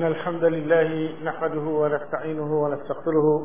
إن الحمد لله نحمده ونستعينه ونستغفره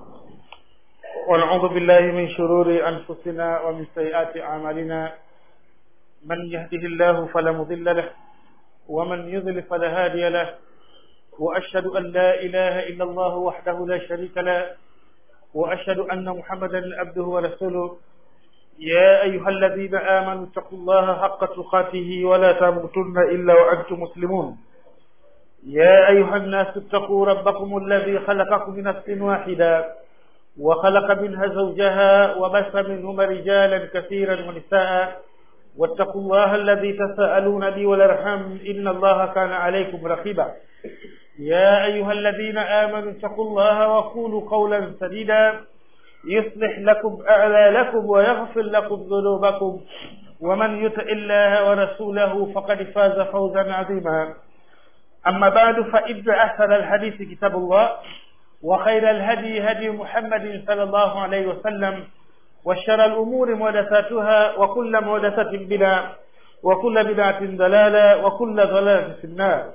ونعوذ بالله من شرور أنفسنا ومن سيئات أعمالنا من يهده الله فلا مضل له ومن يضل فلا هادي له وأشهد أن لا إله إلا الله وحده لا شريك له وأشهد أن محمدا عبده ورسوله يا أيها الذين آمنوا اتقوا الله حق تقاته ولا تموتن إلا وأنتم مسلمون يا أيها الناس اتقوا ربكم الذي خلقكم من نفس واحدة وخلق منها زوجها وبث منهما رجالا كثيرا ونساء واتقوا الله الذي تساءلون به والارحام ان الله كان عليكم رقيبا يا ايها الذين امنوا اتقوا الله وقولوا قولا سديدا يصلح لكم اعمالكم ويغفر لكم ذنوبكم ومن يطع الله ورسوله فقد فاز فوزا عظيما اما بعد فان احسن الحديث كتاب الله وخير الهدي هدي محمد صلى الله عليه وسلم وشر الأمور محدثاتها وكل محدثة بدعة وكل بدعة ضلالة وكل ضلالة في النار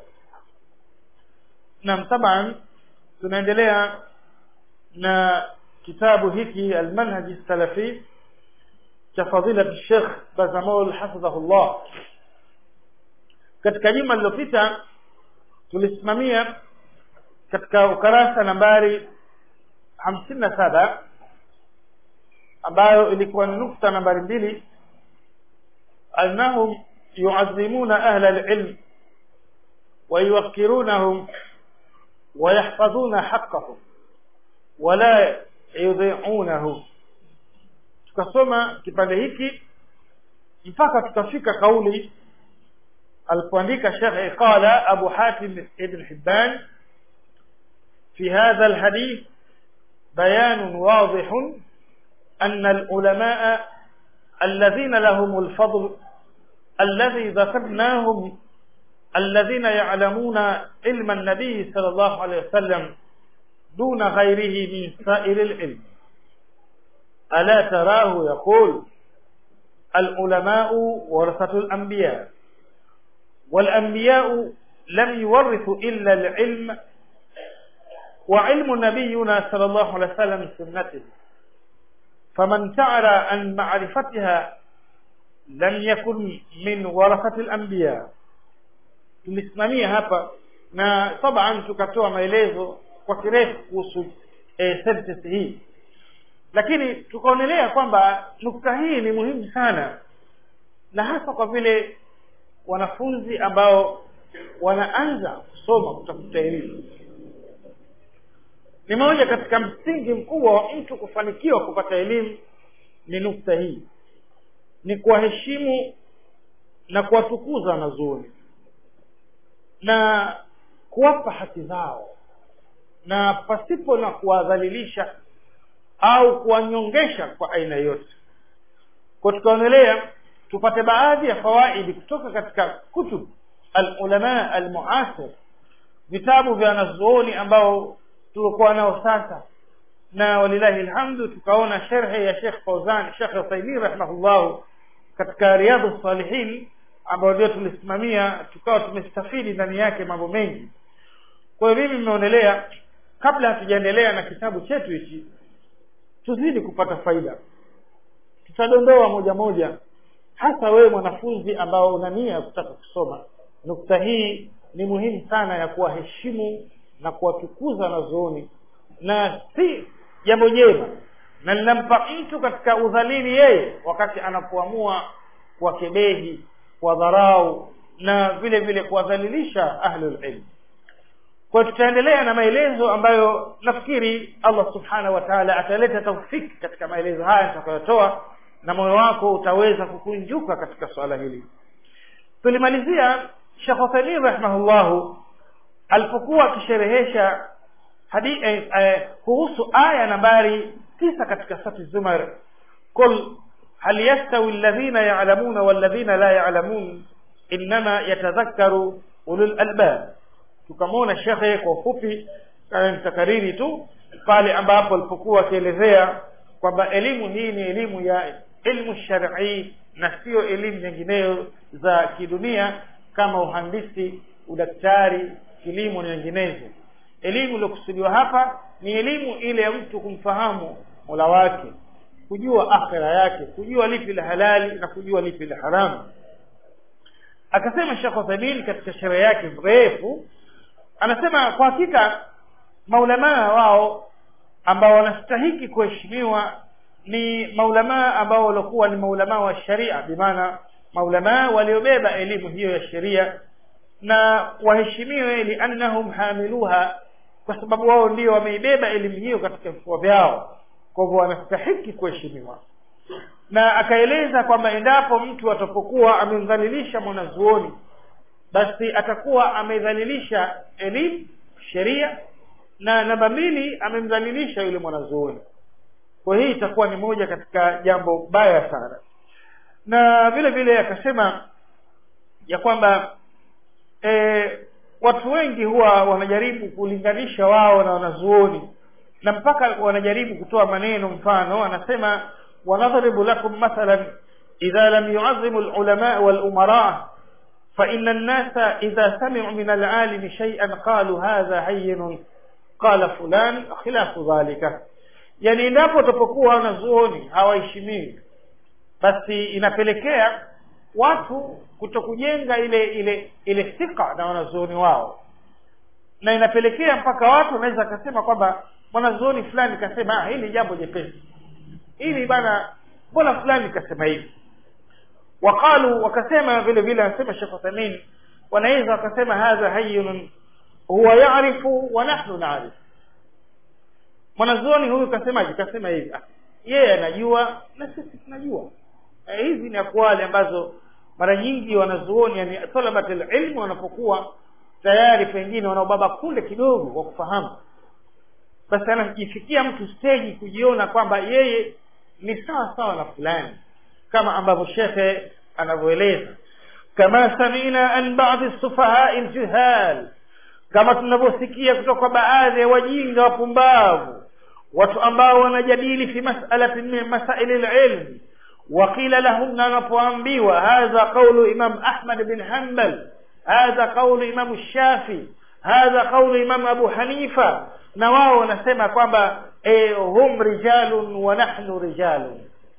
نعم طبعا tunaendelea na kitabu hiki almanhaji salafi cha fadilati Sheikh Bazamol hafidhahullah katika juma lililopita tulisimamia katika ukarasa nambari hamsini na saba ambayo ilikuwa ni nukta nambari mbili annahum yuazimuna ahla alilm ويوقرونهم ويحفظون حقهم ولا يضيعونه tukasoma kipande hiki mpaka tukafika kauli alipoandika Sheikh qala Abu Hatim ibn Hibban في هذا الحديث بيان واضح أن العلماء الذين لهم الفضل الذي ذكرناهم الذين يعلمون علم النبي صلى الله عليه وسلم دون غيره من سائر العلم ألا تراه يقول العلماء ورثة الأنبياء والأنبياء لم يورثوا إلا العلم وعلم نبينا صلى الله عليه وسلم سنته فمن تعرى عن معرفتها لم يكن من ورثة الأنبياء tulisimamia hapa na taban tukatoa maelezo kwa kirefu kuhusu e, sentence hii lakini tukaonelea kwamba nukta hii ni muhimu sana na hasa kwa vile wanafunzi ambao wanaanza kusoma kutafuta elimu ni moja katika msingi mkubwa wa mtu kufanikiwa kupata elimu ni nukta hii ni kuwaheshimu na kuwatukuza wanazuoni na kuwapa haki zao na pasipo na kuwadhalilisha au kuwanyongesha kwa aina yote kwa tukaonelea tupate baadhi ya fawaidi kutoka katika kutub alulama almuasir vitabu vya wanazuoni ambao tulikuwa nao sasa na walilahi alhamdu tukaona sharhi ya Sheikh Fauzan Sheikh Uthaymeen rahimahullah katika Riyadhus Salihin ambayo ndio tulisimamia tukawa tumestafidi ndani yake mambo mengi kwa hiyo mimi nimeonelea kabla hatujaendelea na kitabu chetu hichi tuzidi kupata faida tutadondoa moja moja hasa wewe mwanafunzi ambao una nia ya kutaka kusoma nukta hii ni muhimu sana ya kuwaheshimu na kuwatukuza wanazuoni na si jambo jema na linampa mtu katika udhalili yeye wakati anapoamua kuwakebehi kuwadharau na vile vile kuwadhalilisha ahlul ilm kwa tutaendelea na maelezo ambayo nafikiri Allah subhanahu wa ta'ala ataleta taufiki katika maelezo haya nitakayotoa na moyo wako utaweza kukunjuka katika swala hili tulimalizia Sheikh Uthaymeen rahimahullahu alipokuwa akisherehesha hadi eh, eh, kuhusu aya nambari tisa katika sura Zumar kul hal yastawi alladhina ya'lamuna walladhina la ya'lamun inma yatadhakkaru ulul albab tukamwona shekhe kwa ufupi nitakariri tu pale ambapo alipokuwa akielezea kwamba elimu hii ni elimu ya ilmu shar'i na sio elimu nyingineyo za kidunia kama uhandisi udaktari kilimo na nyinginezo elimu iliyokusudiwa hapa ni elimu ile ya mtu kumfahamu mola wake kujua akhira yake kujua lipi la halali na kujua lipi la haramu akasema Sheikh Uthaymeen katika sherehe yake mrefu anasema kwa hakika maulamaa wao ambao wanastahiki kuheshimiwa ni maulamaa ambao walikuwa ni maulamaa wa sharia bimaana maulamaa waliobeba elimu hiyo ya sheria na waheshimiwe liannahum hamiluha kwa sababu wao ndio wameibeba elimu hiyo katika vifua vyao kwa hivyo wanastahiki kuheshimiwa na akaeleza kwamba endapo mtu atapokuwa amemdhalilisha mwanazuoni basi atakuwa amedhalilisha elimu sheria na namba mbili amemdhalilisha yule mwanazuoni kwa hii itakuwa ni moja katika jambo baya sana na vile vile akasema ya kwamba e, watu wengi huwa wanajaribu kulinganisha wao na wanazuoni na mpaka wanajaribu kutoa maneno mfano anasema wanadhribu lakum mathalan idha lam yu'azzimu al-ulama wal-umara فإن الناس إذا سمعوا من العالم شيئا قالوا هذا هين قال فلان خلاف ذلك yani endapo utapokuwa wanazuoni hawaheshimiwi basi inapelekea watu kutokujenga ile ile ile thika na wanazuoni wao na inapelekea mpaka watu wanaweza akasema kwamba mwanazuoni fulani kasema ah, hili jambo jepesi hili bana mbona fulani kasema hivi waqalu wakasema vile vile anasema Sheikh Uthaymeen wanaweza wakasema hadha hayyun huwa ya'rifu wa nahnu na'rif mwanazuoni huyu kasemaje kasema hivi ah, yeye anajua na sisi tunajua eh, hizi ni akwali ambazo mara nyingi wanazuoni yani talabatul ilmu wanapokuwa tayari pengine wanaobaba kule kidogo wa kufahamu basi anajifikia mtu steji kujiona kwamba yeye ni sawa sawa na fulani kama ambavyo shekhe anavyoeleza kama samina an baadhi sufahai ljuhal kama tunavyosikia kutoka kwa baadhi ya wajinga wapumbavu watu ambao wanajadili fi mas'alati min masaili lilmi وقيل لهم نanapoambiwa hadha qawlu imam ahmad bin hanbal hadha qawlu imam shafi hadha qawlu imam abu hanifa na wao wanasema kwamba eh, hum rijalun wa nahnu rijalun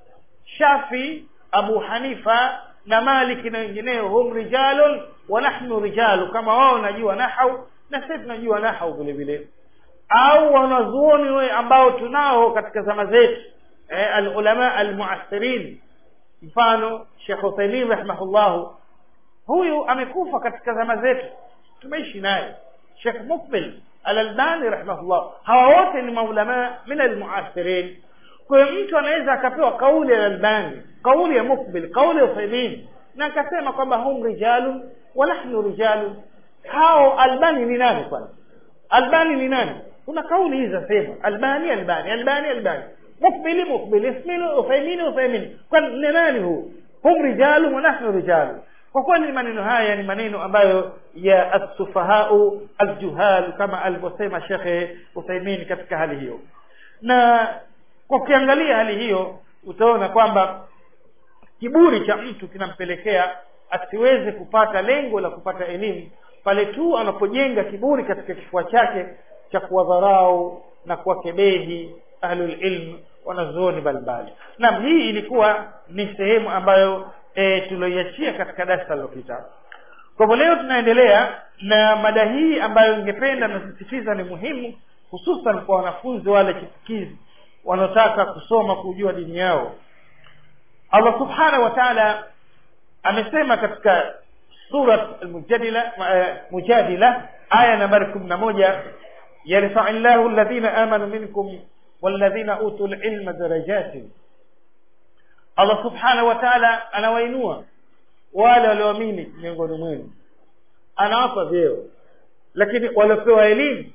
shafi abu hanifa na maliki na wengineo hum rijalun wa nahnu rijalu kama wao wanajua nahau na sisi tunajua nahau vile vile au wanazuoni we ambao tunao katika zama zetu eh, alulama almuasirin mfano Sheikh Uthaymeen rahimahullahu huyu amekufa katika zama zetu tumeishi naye Sheikh Mukbil al-Albani rahimahullah hawa wote ni maulama min almuasirin kwa hiyo mtu anaweza akapewa kauli ya Albani kauli ya Mukbil kauli ya Uthaymeen na akasema kwamba hum rijalun wa nahnu rijalun hao Albani ni nani kwanza Albani ni nani kuna kauli hizi zasema Albani Albani Albani Albani mukbili mukbili ismini uthaimini uthaimini kwani ni nani huu hum rijalu wa nahnu rijalu kwa kweli maneno haya ni maneno ambayo ya assufahau aljuhal kama alivyosema shekhe uthaimin katika hali hiyo na kwa ukiangalia hali hiyo utaona kwamba kiburi cha mtu kinampelekea asiweze kupata lengo la kupata elimu pale tu anapojenga kiburi katika kifua chake cha kuwadharau na kuwakebehi ahlul ilm wanazuoni mbalimbali naam hii ilikuwa ni sehemu ambayo e, tulioiachia katika darasa lilopita kwa hivyo leo tunaendelea na mada hii ambayo ningependa nasisitiza ni muhimu hususan kwa wanafunzi wale chipukizi wanaotaka kusoma kujua dini yao allah subhanahu wa taala amesema katika surat almujadila mujadila aya nambari kumi na moja yarfai llahu alladhina amanu minkum walladhina utu lilma darajatin allah subhanahu wa taala anawainua wale walioamini miongoni mwenu anawapa vyeo lakini waliopewa elimu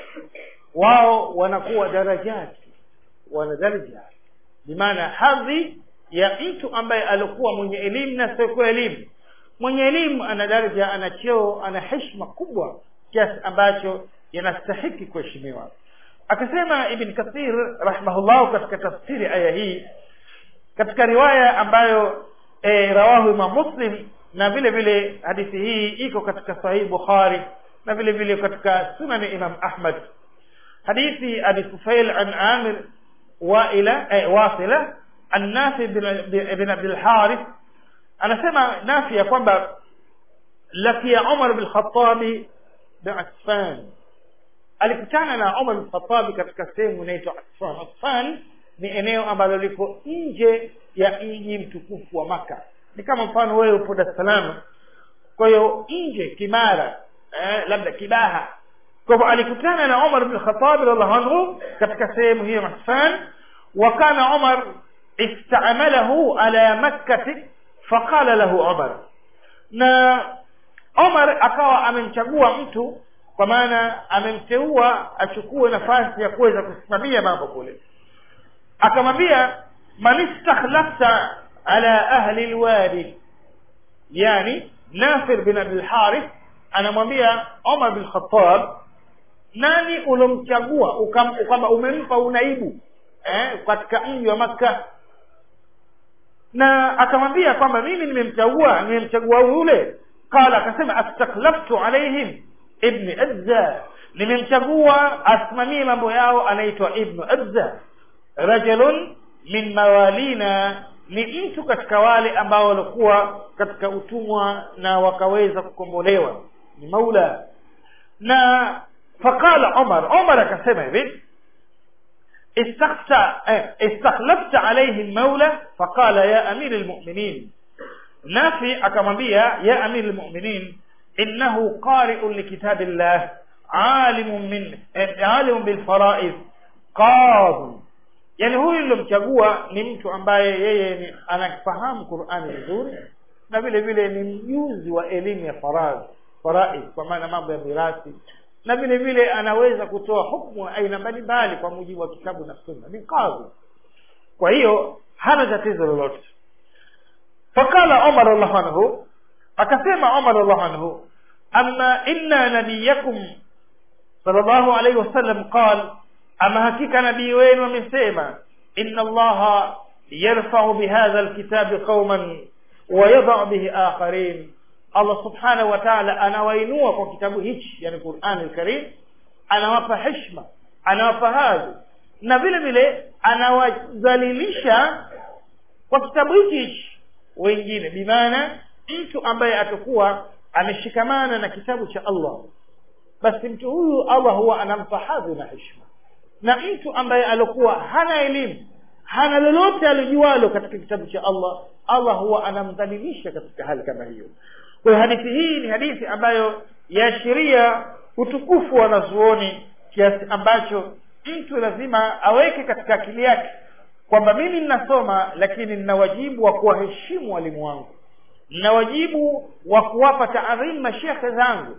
wao wanakuwa darajati wana daraja bimaana hadhi ya mtu ambaye alikuwa mwenye elimu na siokuwa elimu mwenye elimu ana daraja ana cheo ana heshima kubwa kiasi ambacho yanastahiki kuheshimiwa akasema ibn kathir rahimahullah katika tafsiri aya hii katika riwaya ambayo e, rawahu imam muslim na vile vile hadithi hii iko katika sahihi bukhari na vile vile katika sunani imam ahmad hadithi abi tufail an amir waila eh, wasila an nafi bin abdul harith anasema nafi ya kwamba lakia umar bin khatabi biasfan alikutana na umar bin khatabi katika sehemu inaitwa asfan asfan ni eneo ambalo liko nje ya mji mtukufu wa maka ni kama mfano wewe upo dar es salaam kwa hiyo nje kimara eh, labda kibaha kwa hivyo alikutana na umar bin khatab radhiallahu anhu katika sehemu hiyo masfan wa kana umar istamalahu ala makkati faqala lahu umar na umar akawa amemchagua mtu kwa maana amemteua achukue nafasi ya kuweza kusimamia mambo kule akamwambia man istakhlafta ala ahli lwadi yani nafir bin abilharith anamwambia omar bin khatab nani ulomchagua kwamba umempa unaibu eh, katika mji wa makka na akamwambia kwamba mimi nimemchagua nimemchagua yule qala akasema astakhlaftu alaihim ibni adza nimemchagua asimamie mambo yao anaitwa ibnu adza rajulun min mawalina ni mtu katika wale ambao walikuwa katika utumwa na wakaweza kukombolewa ni maula na faqala umar umar akasema hivi استخت... استخلفت عليه المولى فقال يا أمير المؤمنين نافي أكمبيا يا أمير المؤمنين إنه قارئ لكتاب الله عالم من عالم بالفرائض قاض yani huyu nilomchagua ni mtu ambaye yeye ni anafahamu qurani vizuri na vile vile ni mjuzi wa elimu ya faradhi faraid kwa maana mambo ya mirathi na vile vile anaweza kutoa hukmu aina mbalimbali kwa mujibu wa kitabu na sunna ni kadhi kwa hiyo hana tatizo lolote fakala umar allahu anhu akasema umar allahu anhu ama inna nabiyakum sallallahu alaihi wasallam qal ama hakika nabii wenu amesema inna allaha yarfau bihadha alkitabi qauman wayadau bihi akharin allah subhanahu wa taala anawainua kwa kitabu hichi yani qurani lkarim anawapa heshma anawapa hadhi na vile vile anawadhalilisha kwa kitabu hichi hichi wengine bimaana mtu ambaye atakuwa ameshikamana na kitabu cha allah basi mtu huyu allah huwa anampa hadhi na heshma na mtu ambaye alikuwa hana elimu hana lolote alijualo katika kitabu cha allah allah huwa anamdhalilisha katika hali kama hiyo kwa hiyo hadithi hii ni hadithi ambayo yaashiria utukufu wa wanazuoni kiasi ambacho mtu lazima aweke katika akili yake kwamba mimi ninasoma lakini nina wajibu wa kuwaheshimu walimu wangu nina wajibu wa kuwapa taadhimu mashekhe zangu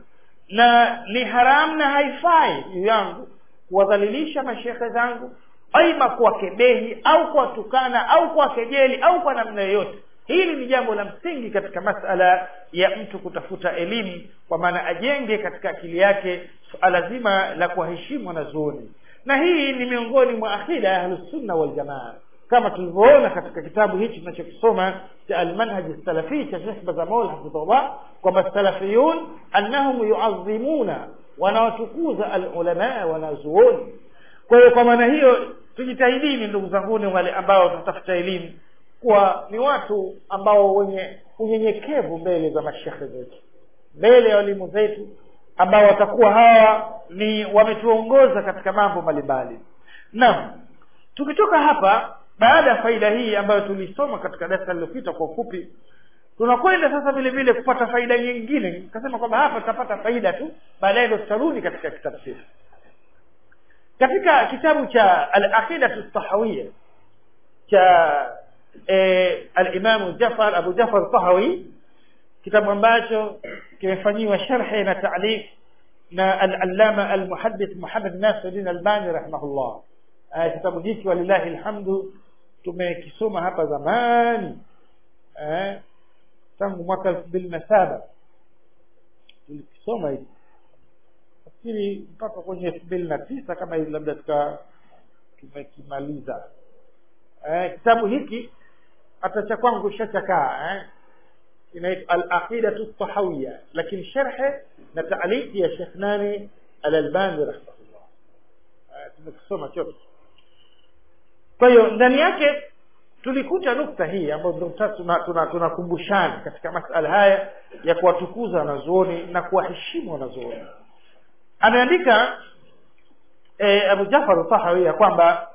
na ni haramu na haifai juu yangu kuwadhalilisha mashekhe zangu aima kuwakebehi au kuwatukana au kuwakejeli au kwa namna yoyote hili ni jambo la msingi katika masala ya mtu kutafuta elimu kwa maana ajenge katika akili yake suala zima la kuwaheshimu wanazuoni na hii ni miongoni mwa akida ya ahlusunna waljamaa kama tulivyoona katika kitabu hichi tunachokisoma cha almanhaji salafi cha shekh bazamol hafidhullah kwamba salafiyun annahum yuazimuna wanawatukuza alulamaa wanazuoni kwa hiyo kwa maana hiyo tujitahidini ndugu zanguni wale ambao tunatafuta elimu kuwa ni watu ambao wenye unyenyekevu mbele za mashekhe zetu mbele ya walimu zetu ambao watakuwa hawa ni wametuongoza katika mambo mbalimbali naam tukitoka hapa baada ya faida hii ambayo tulisoma katika darasa lililopita kwa ufupi tunakwenda sasa vile vile kupata faida nyingine nikasema kwamba hapa tutapata faida tu baadaye ndo tutarudi katika kitabu chetu katika kitabu cha alaqidatu tahawia cha e, alimamu jafar abu jafar tahawi kitabu ambacho kimefanyiwa sharhi na taalif na alalama almuhadith muhammad nasiruddin albani rahimahullah kitabu hiki walillahi alhamdu tumekisoma hapa zamani eh, tangu mwaka elfu mbili na saba tulikisoma hiki nafikiri mpaka kwenye elfu mbili na tisa kama hivi labda tuka tumekimaliza eh, kitabu hiki hata cha kwangu shachakaa eh. inaitwa al-aqidatu tahawiyya lakini sharhe na taaliki ya Sheikh nani al-Albani rahimahullah tumekisoma chote kwa hiyo ndani yake tulikuta nukta hii ambayo ndio tunakumbushana tuna, tuna katika masala haya ya kuwatukuza wanazuoni na kuwaheshimu wanazuoni ameandika e, Abu Jafar Tahawi ya kwamba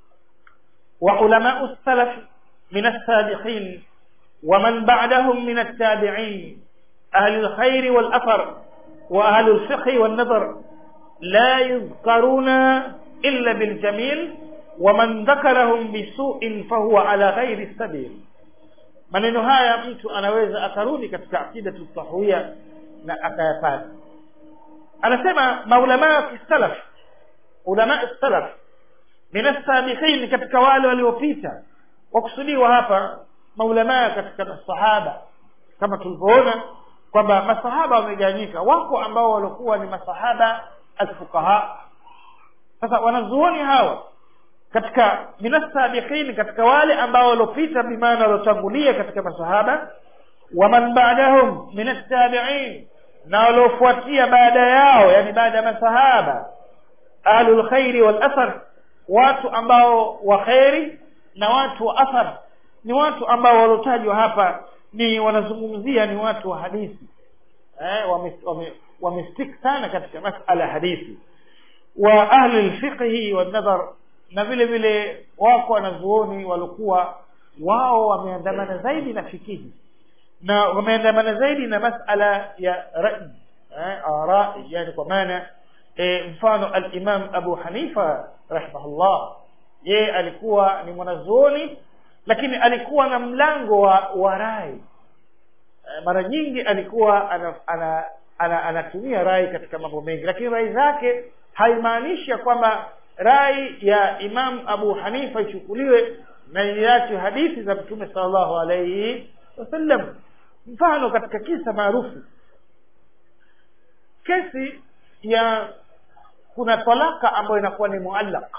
wa ulamau salaf min as-sabiqin wa man ba'dahum min at-tabi'in ahli al-khair wal athar wa ahli al-fiqh wal nadhar la yuzkaruna illa bil jamil ومن ذكرهم بسوء فهو على غير السبيل maneno haya mtu anaweza akarudi katika akida tahawia na akayapata anasema maulama wa kisalaf ulama salaf min as-sabiqin katika wale waliopita wakusudiwa hapa maulama katika masahaba kama tulivyoona kwamba masahaba wamegawanyika wako ambao walikuwa ni masahaba alfuqaha sasa wanazuoni hawa katika minasabiqin katika wale ambao waliopita bimaana waliotangulia katika masahaba waman ba'dahum min attabi'in na waliofuatia baada yao yani baada ya masahaba ahlul khairi wal athar watu ambao wa khairi na watu wa athar ni watu ambao waliotajwa hapa ni wanazungumzia ni watu wa hadithi eh wamestik wame, wame sana katika masala hadithi wa ahli alfiqhi wan nadhar na vile vile wako wanazuoni walikuwa wao wameandamana zaidi na fikihi na wameandamana zaidi na masala ya rai eh, arai yani kwa maana e, mfano al-Imam Abu Hanifa rahimahullah ye alikuwa ni mwanazuoni lakini alikuwa na mlango wa, wa rai e, mara nyingi alikuwa ana, ana, ana, anatumia rai katika mambo mengi lakini rai zake haimaanishi kwamba rai ya Imam Abu Hanifa ichukuliwe na iache hadithi za Mtume sallallahu alayhi wasallam mfano katika kisa maarufu kesi ya kuna talaka ambayo inakuwa ni muallaq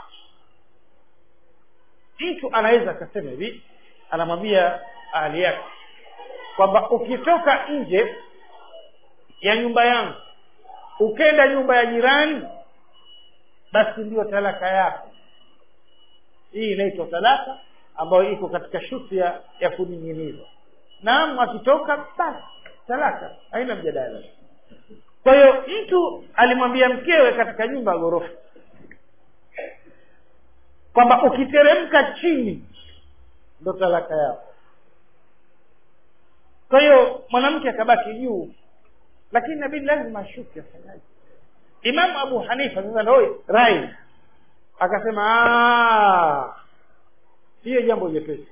mtu anaweza akasema hivi anamwambia ahli yake kwamba ukitoka nje ya nyumba yangu ukenda nyumba ya jirani basi ndiyo talaka yako hii inaitwa talaka ambayo iko katika shuti ya, ya kuning'inizwa naam akitoka basi talaka haina mjadala kwa hiyo mtu alimwambia mkewe katika nyumba ya ghorofa kwamba ukiteremka chini ndo talaka yako kwa hiyo mwanamke akabaki juu lakini inabidi lazima ashuke afanyaje Imam Abu Hanifa sasa ndio rai akasema hiyo jambo jepesi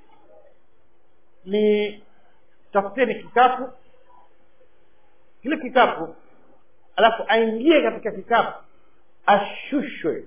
ni tafuteni kikapu kile kikapu alafu aingie katika kikapu ashushwe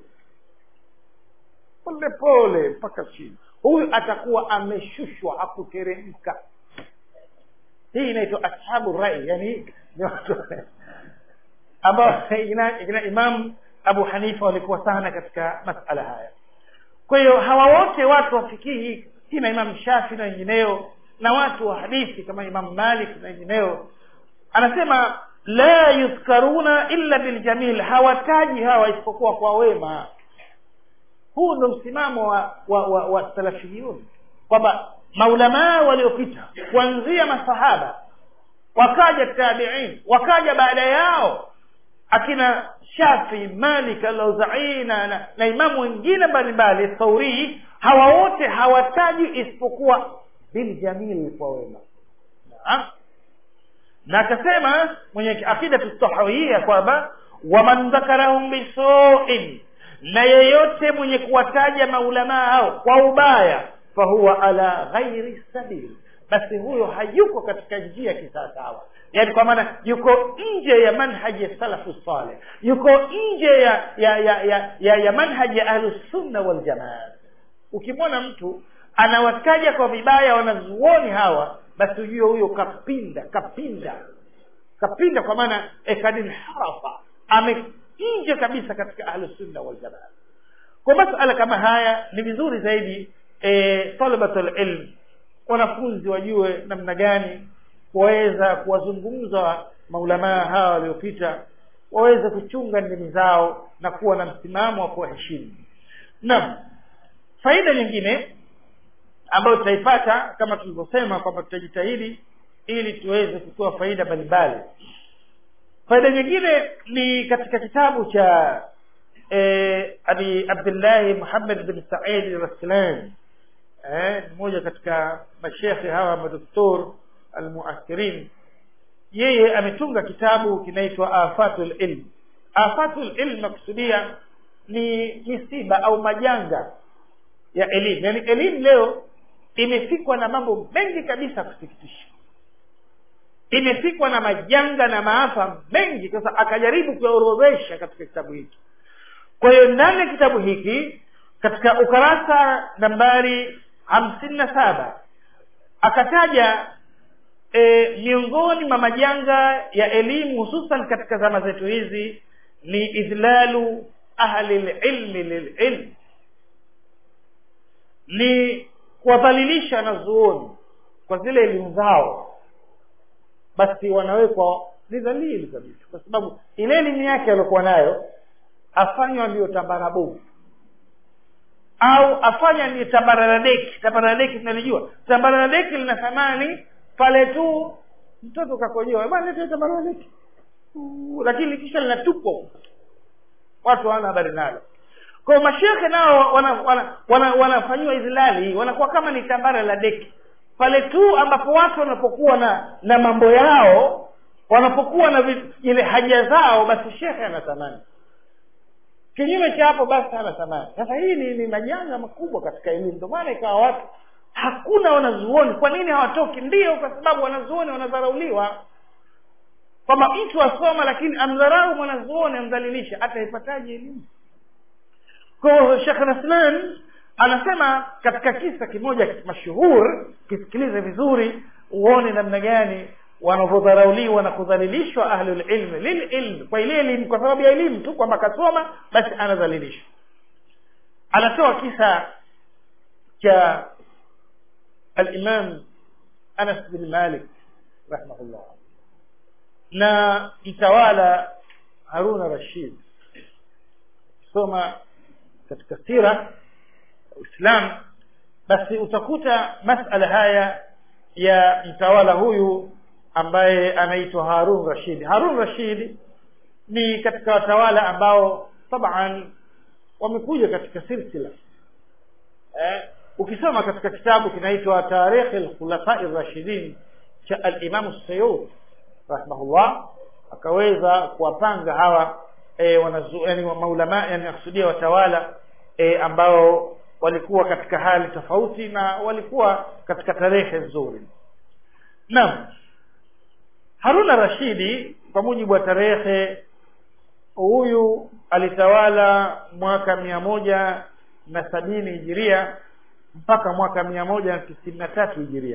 pole pole mpaka chini huyu atakuwa ameshushwa hakuteremka hii inaitwa ashabu rai yani ni watu ambao ina, ina imam abu hanifa walikuwa sana katika masala haya kwa hiyo hawa wote watu wafikihi kina imam shafi na wengineo na watu wa hadithi kama imam malik na wengineo anasema la yudhkaruna illa biljamil hawataji hawa isipokuwa kwa wema huu ndo msimamo wa, wa, wa, wa salafiyun kwamba maulamaa waliopita kuanzia masahaba wakaja tabiin wakaja baada yao akina shafi malik alauzai na, na, na imamu wengine mbalimbali thauri hawa wote hawataji isipokuwa biljamil kwa wema na, na akasema mwenye akidatu tahawia kwamba waman dhakarahum bisuin na yeyote mwenye kuwataja maulamaa hao kwa ubaya fahuwa ala ghairi sabil basi huyo hayuko katika njia kisawasawa yani kwa maana yuko nje ya manhaji ya salafu saleh yuko nje ya ya ya ya, ya, ya manhaji ya ahlusunna waljamaa ukimwona mtu anawataja kwa vibaya wanazuoni hawa basi ujue huyo kapinda kapinda kapinda kwa maana ekadinharafa ame nje kabisa katika ahlusunna waljamaa kwa masala kama haya ni vizuri zaidi e, talabatul ilm wanafunzi wajue namna gani kuweza kuwazungumza maulamaa hawa waliopita waweze kuchunga ndimi zao na kuwa na msimamo wa kuwaheshimu naam faida nyingine ambayo tutaipata kama tulivyosema kwamba tutajitahidi ili tuweze kutoa faida mbalimbali faida nyingine ni katika kitabu cha eh, abi abdillahi muhammad bin said raslan eh, mmoja katika mashekhe hawa madoktor almuathirin yeye ametunga kitabu kinaitwa afatul ilm afatul ilm nakusudia ni misiba au majanga ya elimu yaani elimu leo imefikwa na mambo mengi kabisa kusikitisha imefikwa na majanga na maafa mengi sasa akajaribu kuyaorodhesha katika kitabu hiki kwa hiyo ndani ya kitabu hiki katika ukarasa nambari hamsini na saba akataja e, miongoni mwa majanga ya elimu hususan katika zama zetu hizi ni idhlalu ahli lilmi lililm ni kuwadhalilisha wanazuoni kwa zile elimu zao basi wanawekwa ni dhalili kabisa kwa sababu ile elimu yake aliokuwa nayo afanywa ndiyo tambara bovu au afanya ni tambaradeki tambaradeki tunalijua tambaradeki lina thamani pale tu mtoto kakojoa bwana lete tambaradeki lakini kisha linatupwa watu hawana habari nalo kwa mashekhe nao wanafanyiwa wana, wana, wana, wana izilali wanakuwa kama ni tambara la deki pale tu ambapo watu wanapokuwa na na mambo yao wanapokuwa na ile haja zao basi shekhe ana thamani kinyume cha hapo basi hana thamani sasa hii ni, ni majanga makubwa katika elimu ndio maana ikawa watu hakuna wanazuoni kwa nini hawatoki ndio kwa sababu wanazuoni wanadharauliwa kwamba mtu asoma lakini amdharau mwanazuoni amdhalilisha ataipataje elimu kwa hiyo shekh raslan anasema katika kisa kimoja mashuhur kisikilize vizuri uone namna gani wanavyodharauliwa na kudhalilishwa ahlulilmi lililmi kwa ile elimu kwa sababu ya elimu tu kwamba akasoma basi anadhalilishwa anatoa kisa cha alimam anas bin malik rahimahullah na mtawala haruna rashid soma katika sira uislam basi utakuta masala haya ya mtawala huyu ambaye anaitwa harun rashid harun rashid ni katika watawala ambao taban wamekuja katika silsila eh, ukisoma katika kitabu kinaitwa tarikhi lkhulafai rashidin cha alimamu sayud rahimahullah akaweza kuwapanga hawa e, wanazu, yani maulama yani nakusudia watawala e, ambao walikuwa katika hali tofauti na walikuwa katika tarehe nzuri naam haruna rashidi kwa mujibu wa tarehe huyu alitawala mwaka mia moja na sabini hijiria mpaka mwaka mia moja na tisini na tatu hijiria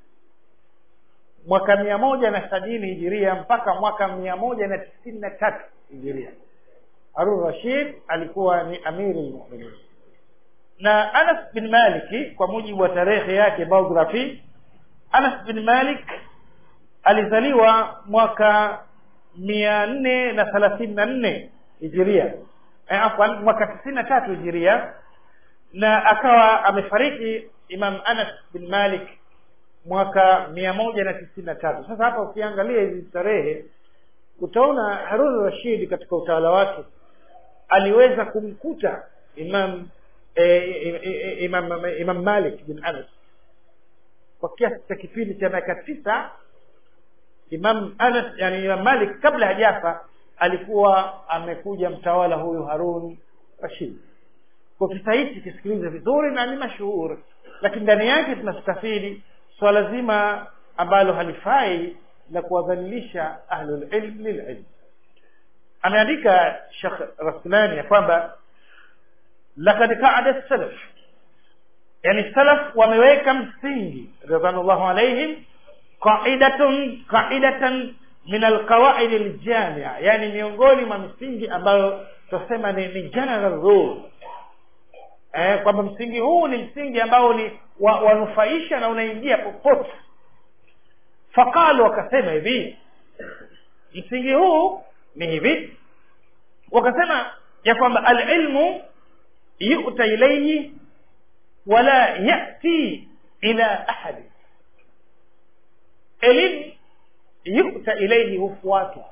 mwaka mia moja na sabini hijiria mpaka mwaka mia moja na tisini na tatu hijiria harun rashid alikuwa ni amiri lmuminin na anas bin maliki kwa mujibu wa tarehe yake biography anas bin malik alizaliwa mwaka mia nne na thelathini na nne hijiria e, afwan mwaka tisini na tatu hijiria na akawa amefariki imam anas bin malik mwaka mia moja na tisini na tatu sasa hapa ukiangalia hizi tarehe utaona harun rashid katika utawala wake aliweza kumkuta imam eh, imam, imam malik bin anas kwa kiasi cha kipindi cha miaka tisa imam anas yani imam malik kabla hajafa alikuwa amekuja mtawala huyu harun rashid kwa kisa hichi kisikilize vizuri na ni mashuhuri lakini ndani yake tunastafidi swala zima ambalo halifai la kuwadhalilisha ahlulilm lililm ameandika shekh rasulani ya kwamba lakad qaada salaf yani salaf wameweka msingi radhanallahu alaihim qaidatun qaidatan min alqawaid aljamia yani miongoni mwa misingi ambayo tunasema ni, ni general rule eh, kwamba msingi huu ni msingi ambao ni wa, wanufaisha na unaingia popote faqalu wakasema hivi msingi huu ni hivi wakasema ya kwamba alilmu yuta ilaihi wala yati ila ahadi elimu yuta ilaihi hufuatwa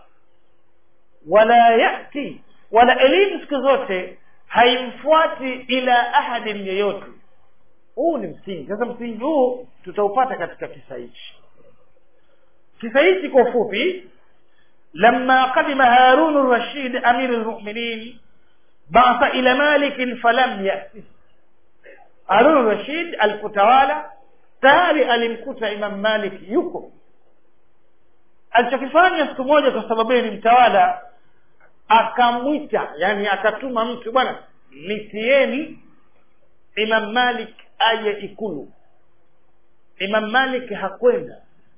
wala yati wala elimu siku zote haimfuati ila ahadin yeyote huu ni msingi sasa msingi huu tutaupata katika kisa hichi kisa hichi kwa ufupi لما قدم هارون الرشيد أمير المؤمنين بعث إلى مالك فلم يأته هارون الرشيد الكتوالى tayari alimkuta imam malik yuko alichokifanya siku moja kwa sababu ni mtawala akamwita yani akatuma mtu bwana nitieni imam malik aje ikulu imam malik hakwenda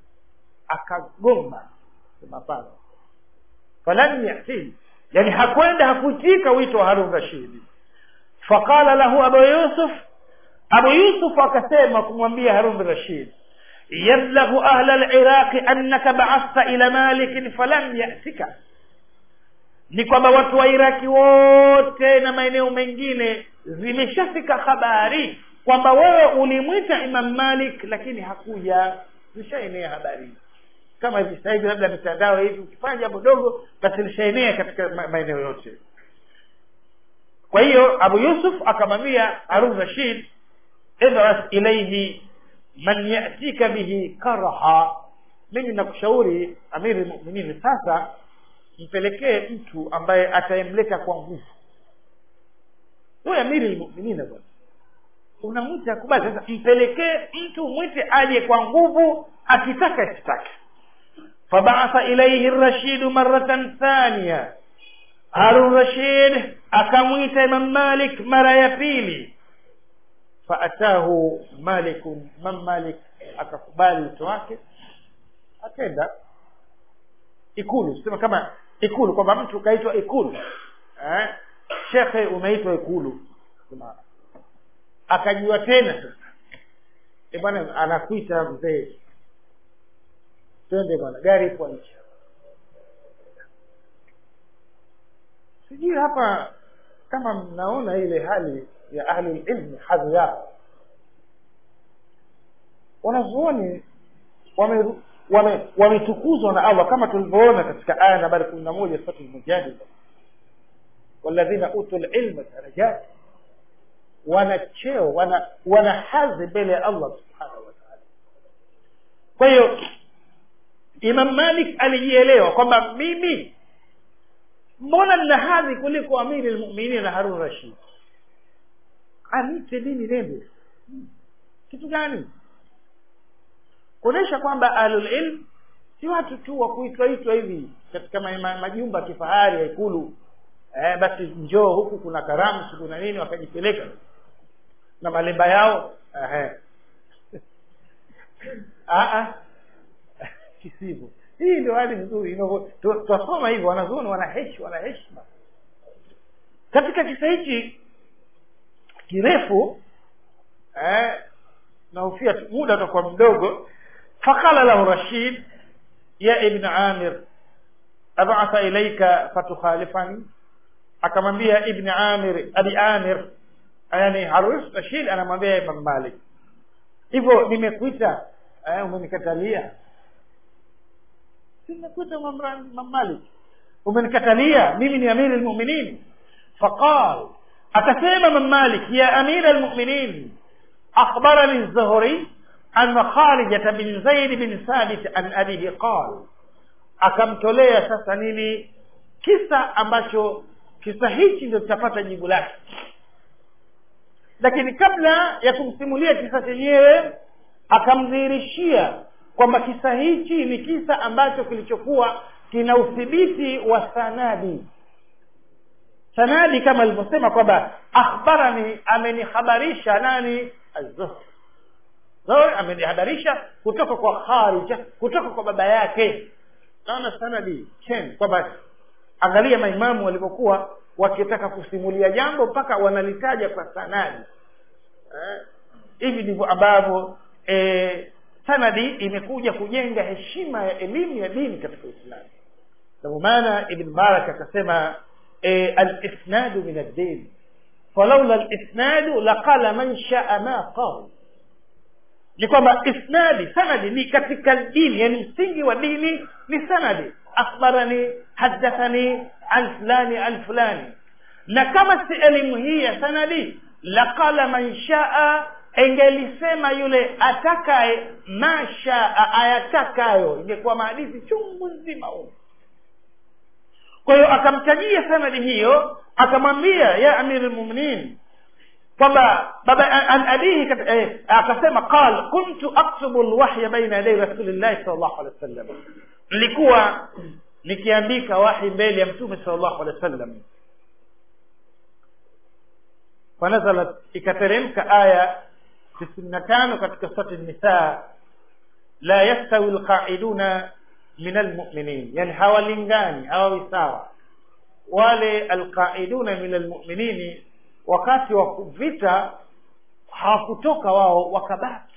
akagomba sema hapana falam yatihi yani hakwenda hakuitika wito wa harun rashidi faqala lahu abu yusuf abu yusuf akasema kumwambia harun rashid yablaghu ahla liraqi annaka baathta ila malikin falam yatika ni kwamba watu wa iraki wote na maeneo mengine zimeshafika habari kwamba wewe ulimwita imam malik lakini hakuja zishaenea habari kama hivi sasa hivi labda mitandao hivi ukifanya jambo dogo basi lishaenea katika maeneo yote kwa hiyo abu yusuf akamwambia harun rashid idras ilaihi man yatika bihi karaha mimi nakushauri amiri lmuminin sasa mpelekee mtu ambaye atayemleta kwa nguvu huyo amiri lmuminina bwana unamwita akubali sasa mpelekee mtu mwite aje kwa nguvu akitaka asitake fabaatha ilaihi rashidu maratan thania harun rashid akamwita imam malik mara ya pili faatahu malikun imam malik akakubali wito wake akenda ikulu sema kama ikulu kwamba mtu kaitwa ikulu eh? shekhe umeitwa ikulu sema akajua tena sasa e bwana anakuita mzee twende bwana gari ipo nje sijui hapa kama mnaona ile hali ya ahli ilmi hadhi yao wanazuoni wametukuzwa wame, wame na allah kama tulivyoona katika aya nambari kumi na moja suratu lmujadila walladhina utu lilma darajati wana cheo wana wana hadhi mbele ya allah subhanahu wataala kwa hiyo imam malik alijielewa kwamba mimi mbona nina hadhi kuliko amiri lmuminin na harun rashid anite mimi nende kitu gani kuonyesha kwamba ahlulilm si watu tu wa kuitwaitwa hivi katika majumba ya kifahari ya ikulu eh, basi njoo huku kuna karamu siku na nini wakajipeleka na malemba yao kisivyo hii ndio hali nzuri twasoma hivyo wanazuoni wana heshima wana heshima katika kisa hichi kirefu eh, nahofia muda utakuwa mdogo faqala lahu rashid ya ibn amir abatha ilaika fatukhalifani akamwambia ibn amir abi amir yani harus rashid anamwambia imam malik hivyo nimekuita eh, umenikatalia nimekuita imam malik umenikatalia mimi ni amiri lmuminin faqal akasema imam malik ya amira lmuminin akhbarani zuhri an kharijata bin zaid bin thabit an abihi qal akamtolea sasa nini kisa ambacho kisa hichi ndio tutapata jibu lake lakini kabla ya kumsimulia kisa chenyewe akamdhihirishia kwamba kisa hichi ni kisa ambacho kilichokuwa kina udhibiti wa sanadi sanadi kama alivyosema kwamba akhbarani amenihabarisha nani azuhri zuhri amenihabarisha kutoka kwa kharija kutoka kwa baba yake naona sanadi chen kwamba angalia maimamu walivyokuwa wakitaka kusimulia jambo mpaka wanalitaja kwa sanadi hivi eh, ndivyo ambavyo eh, sanadi imekuja kujenga heshima ya elimu ya dini katika uislamu ndio maana ibn barak akasema e, alisnadu min addin falaula alisnadu laqala man shaa ma qal ni kwamba isnadi sanadi ni katika dini yani msingi wa dini ni sanadi akhbarani hadathani an fulani an fulani na kama si elimu hii ya sanadi laqala man shaa engelisema yule atakaye mashaa ayatakayo ingekuwa maadithi chungu nzima huo kwa hiyo akamtajia sanadi hiyo akamwambia ya amiri lmuminin kwamba baba an abihi eh, akasema qal kuntu aktubu lwahya baina yadai rasulillahi sal llahu alehi wa sallam nilikuwa nikiandika wahi mbele ya mtume sal llahu alehi wa sallam fanazalat ikateremka aya tisini na tano katika surati nisa la yastawi lqaiduna min almuminin yani hawalingani hawawi sawa wale alqaiduna min almuminini wakati wa vita hawakutoka wao wakabaki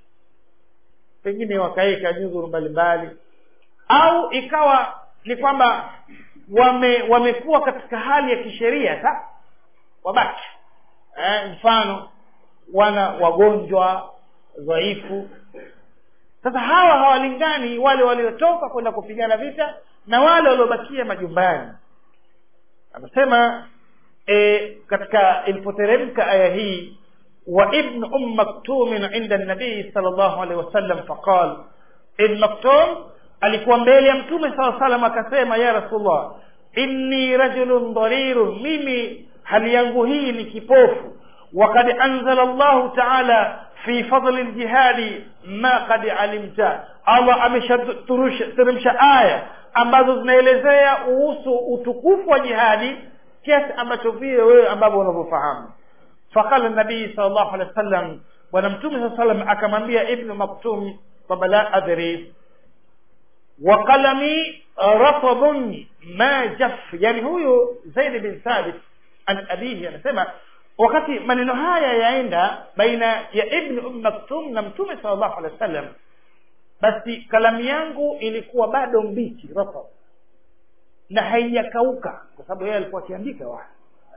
pengine wakaweka nyudhuru mbalimbali au ikawa ni kwamba wame wamekuwa katika hali ya kisheria sa wabaki eh, mfano wana wagonjwa dhaifu sasa hawa hawalingani wale waliotoka kwenda kupigana vita na wale waliobakia majumbani anasema e, katika ilipoteremka aya hii wa ibn um maktumin inda nabii sal llahu alehi wasallam faqal ibn maktum alikuwa mbele ya mtume saa salam akasema ya rasulullah inni rajulun dharirun mimi hali yangu hii ni kipofu وقد أنزل الله تعالى في فضل الجهاد ما قد علمت Allah ameshateremsha aya ambazo zinaelezea kuhusu utukufu wa jihadi kiasi ambacho vile wewe ambavyo unavyofahamu faqala nabii sal llahu alehi wa sallam bwana mtume saa salam akamwambia ibnu maktum kwamba la adri wa qalami rafadun ma jaf yani huyu zaid bin thabit an abihi anasema wakati maneno haya yaenda baina ya ibn um maktum na mtume sal llahu alehi wa sallam basi kalamu yangu ilikuwa bado mbichi rafad na haijakauka kwa sababu yeye alikuwa akiandika wahi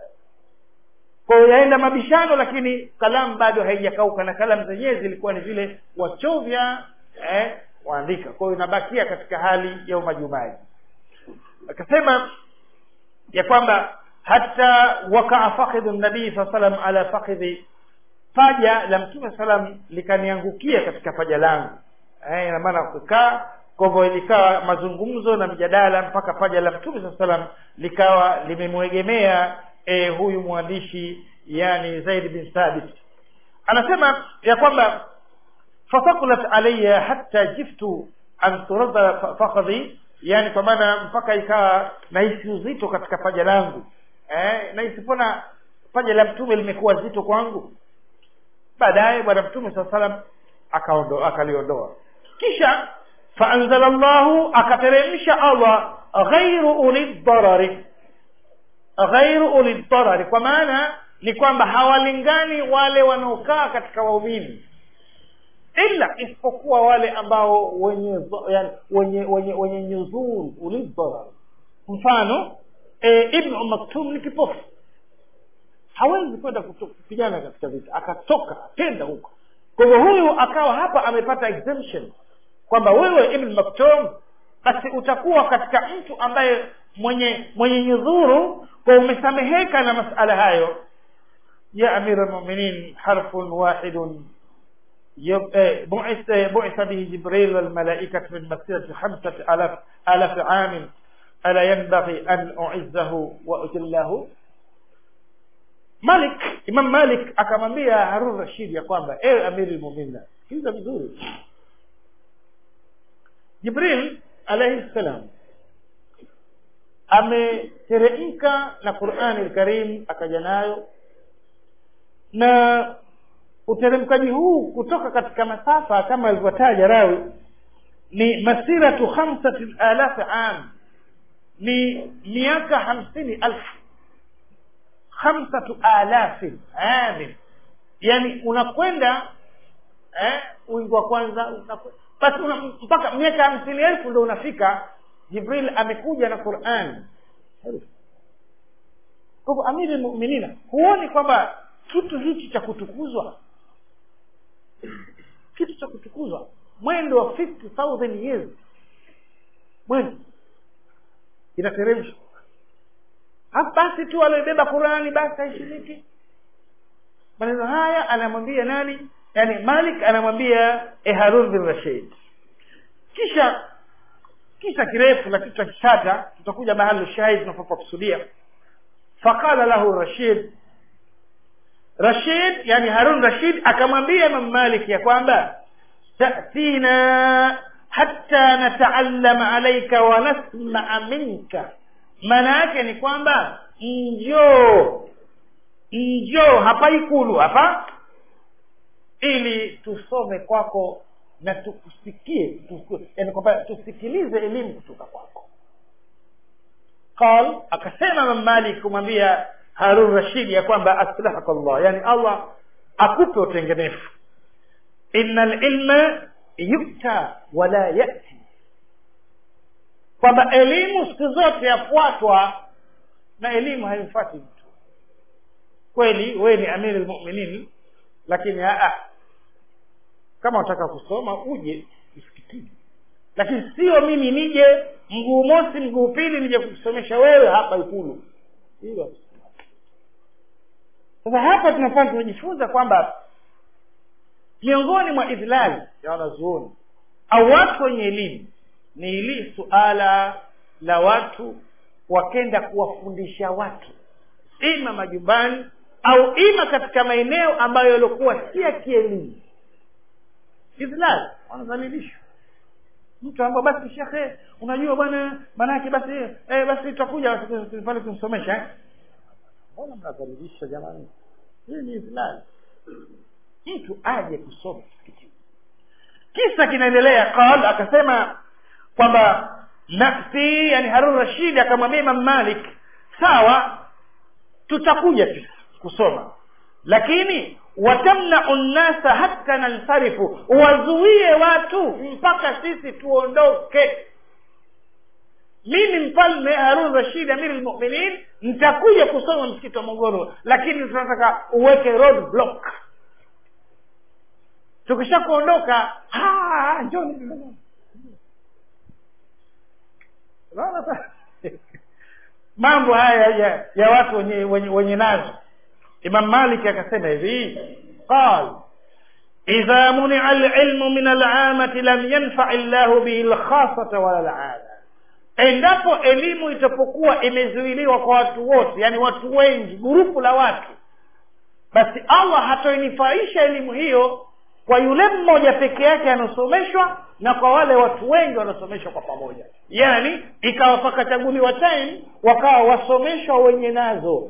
kwa hiyo yaenda mabishano lakini kalamu bado haijakauka na kalamu zenyewe zilikuwa ni vile wachovya eh, waandika kwa hiyo inabakia katika hali ya umajumaji akasema ya kwamba hata wakaa fakhidhu nabii saa salam ala fakhidhi paja la mtume salam likaniangukia katika paja langu eh, ina maana kukaa kwa hivyo likawa mazungumzo na mjadala mpaka paja la mtume saa salam likawa limemwegemea e, huyu mwandishi yani zaid bin thabit anasema ya kwamba fasakulat alaya hatta jiftu an turadda fakhadhi yani kwa maana mpaka ikawa nahisi uzito katika paja langu eh, nahisi mbona paja la mtume limekuwa zito kwangu baadaye bwana mtume saa salam akaondo akaliondoa kisha faanzala llahu akateremsha allah ghairu uli dharari ghairu uli dharari kwa maana ni kwamba hawalingani wale wanaokaa katika waumini ila isipokuwa wale ambao wenye yani, wenye wenye wenye nyuzuru uli dharar mfano e, ibnu maktum ni kipofu hawezi kwenda kupigana katika vita akatoka akenda huko kwa hivyo huyu akawa hapa amepata exemption kwamba wewe ibn maktum basi utakuwa katika mtu ambaye mwenye mwenye nyudhuru kwa umesameheka na masala hayo ya amira lmuminin harfun wahidun بعث بعث به جبريل والملائكة من مسيرة خمسة آلاف آلاف عام ألا ينبغي أن أعزه وأجله Malik Imam Malik akamwambia Harun Rashid ya kwamba ewe amiri lmumina sikiliza vizuri Jibril alayhi salam ameteremka na Qur'ani al-Karim akaja nayo na uteremkaji huu kutoka katika masafa kama alivyotaja rawi ni masiratu khamsati alaf am ni miaka hamsini alfu khamsatu alafin amin yani unakwenda eh, wingi wa kwanza unaku- basi una, mpaka miaka hamsini elfu ndo unafika jibril amekuja na quran kwa hivyo amiri lmuminina huoni kwamba kitu hichi cha kutukuzwa kitu cha kutukuzwa mwendo wa 50000 years mwendo inateremshwa Halafu basi tu alioibeba qurani basi haishiriki maneno haya anamwambia nani yani malik anamwambia eh, harun bin rashid kisha kisa kirefu lakini tutakikata tutakuja mahali shahid tunapokusudia faqala lahu rashid rashid yani harun rashid akamwambia imam malik ya kwamba tatina hatta nataallama alaika wa nasmaa minka maana yake ni kwamba njoo njoo hapa ikulu hapa ili tusome kwako na tukusikie tuku, yani kwamba tusikilize elimu kutoka kwako qal akasema Imam Malik kumwambia Harun Rashid ya kwamba aslahaka Allah yani Allah akupe utengenefu innal ilma yukta wala yati kwamba elimu siku zote yafuatwa na elimu haimfuati mtu kweli wewe ni amiri lmuminin lakini aa kama unataka kusoma uje msikitini lakini sio mimi nije mguu mosi mguu pili nije kukusomesha wewe hapa ikulu hilo sasa hapa tunafaa tunajifunza kwamba miongoni mwa idhlali ya wanazuoni au watu wenye elimu ni hili suala la watu wakenda kuwafundisha watu ima majumbani au ima katika maeneo ambayo yaliokuwa si ya kielimu idhlal wanadhalilishwa mtu ambao basi shekhe unajua bwana maanake basi eh, basi tutakuja pale kumsomesha eh? mbona mnadhalilisha jamani hii ni idhlal mtu aje kusoma msikitini kisa kinaendelea qal akasema kwamba nafsi yani harun rashid akamwambia imam malik sawa tutakuja tu kusoma lakini watamnau nnasa hatta nansarifu wazuie watu mpaka sisi tuondoke mimi mfalme harun rashid amiri lmuminin nitakuja kusoma msikiti wa mogoro lakini tunataka uweke road block tukisha kuondoka njoni unaona sasa mambo haya ya, ya watu wenye, wenye, wenye nazo imam malik akasema hivi qal idha munia alilmu min alamati lam yanfai llahu bihi lkhasata wala lama endapo elimu itapokuwa imezuiliwa kwa watu wote yani watu wengi gurupu la watu basi allah hatoinifaisha elimu hiyo kwa yule mmoja peke yake anaosomeshwa na kwa wale watu wengi wanaosomeshwa kwa pamoja yaani ikawa pakachaguliwa time wakawa wasomeshwa wenye nazo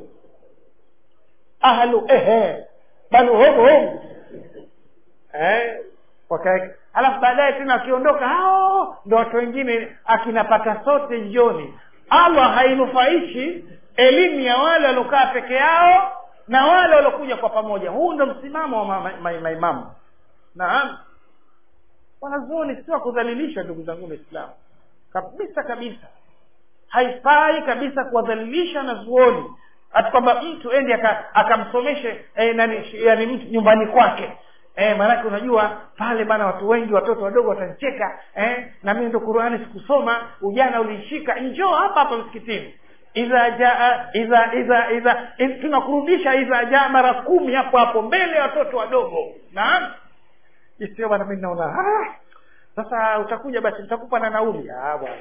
ahlu ehe banu hum hum eh, wakae halafu baadaye tena wakiondoka hao ndo watu wengine akinapata sote jioni allah hainufaishi elimu ya wale waliokaa peke yao na wale waliokuja kwa pamoja huu ndo msimamo wa maimamu ma, ma, ma, ma, naam wanazuoni sio kudhalilisha ndugu zangu waislamu kabisa kabisa haifai kabisa kuwadhalilisha wanazuoni hata kwamba mtu endi akamsomeshe eh, nani yani mtu nyumbani kwake eh, maanake unajua pale bana watu wengi watoto wadogo watanicheka eh, na mimi ndo qurani sikusoma ujana uliishika njoo hapa hapa msikitini idha jaa idha idha idha tunakurudisha idha jaa mara kumi hapo hapo mbele ya watoto wadogo naam isio bana mi naona ah, sasa utakuja basi nitakupa na nauli ah bwana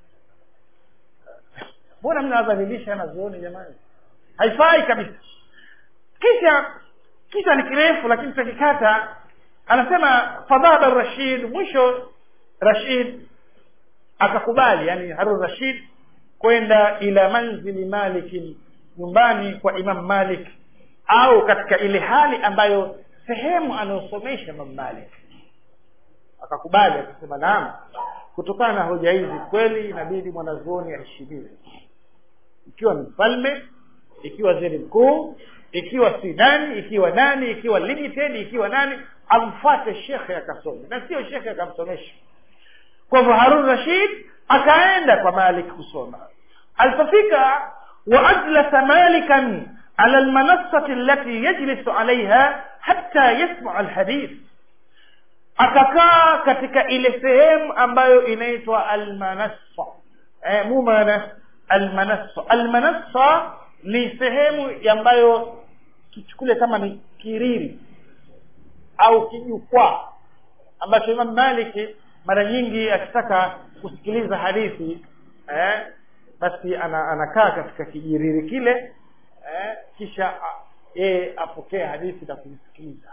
mbona mnawadhalilisha wanazuoni jamani haifai kabisa kisha kisa ni kirefu lakini tutakikata anasema fadhaba rashid mwisho rashid akakubali yani harun rashid kwenda ila manzili malikin nyumbani kwa imam malik au katika ile hali ambayo sehemu anayosomesha imam malik akakubali akasema naam kutokana na hoja hizi kweli inabidi mwanazuoni aheshimiwe ikiwa ni mfalme ikiwa waziri mkuu ikiwa si nani ikiwa nani ikiwa limited ikiwa nani amfate shekhe akasome na sio shekhe akamsomesha kwa hivyo harun rashid akaenda kwa malik kusoma alipofika waajlasa malikan ala lmanassati allati yajlisu alaiha hatta yasmaa alhadith akakaa katika ile sehemu ambayo inaitwa almanassa eh, mumana almanassa almanassa ni sehemu ambayo kichukule kama ni kiriri au kijukwaa ambacho imam maliki mara nyingi akitaka kusikiliza hadithi eh, basi ana, anakaa katika kijiriri kile eh, kisha yeye apokee hadithi na kuisikiliza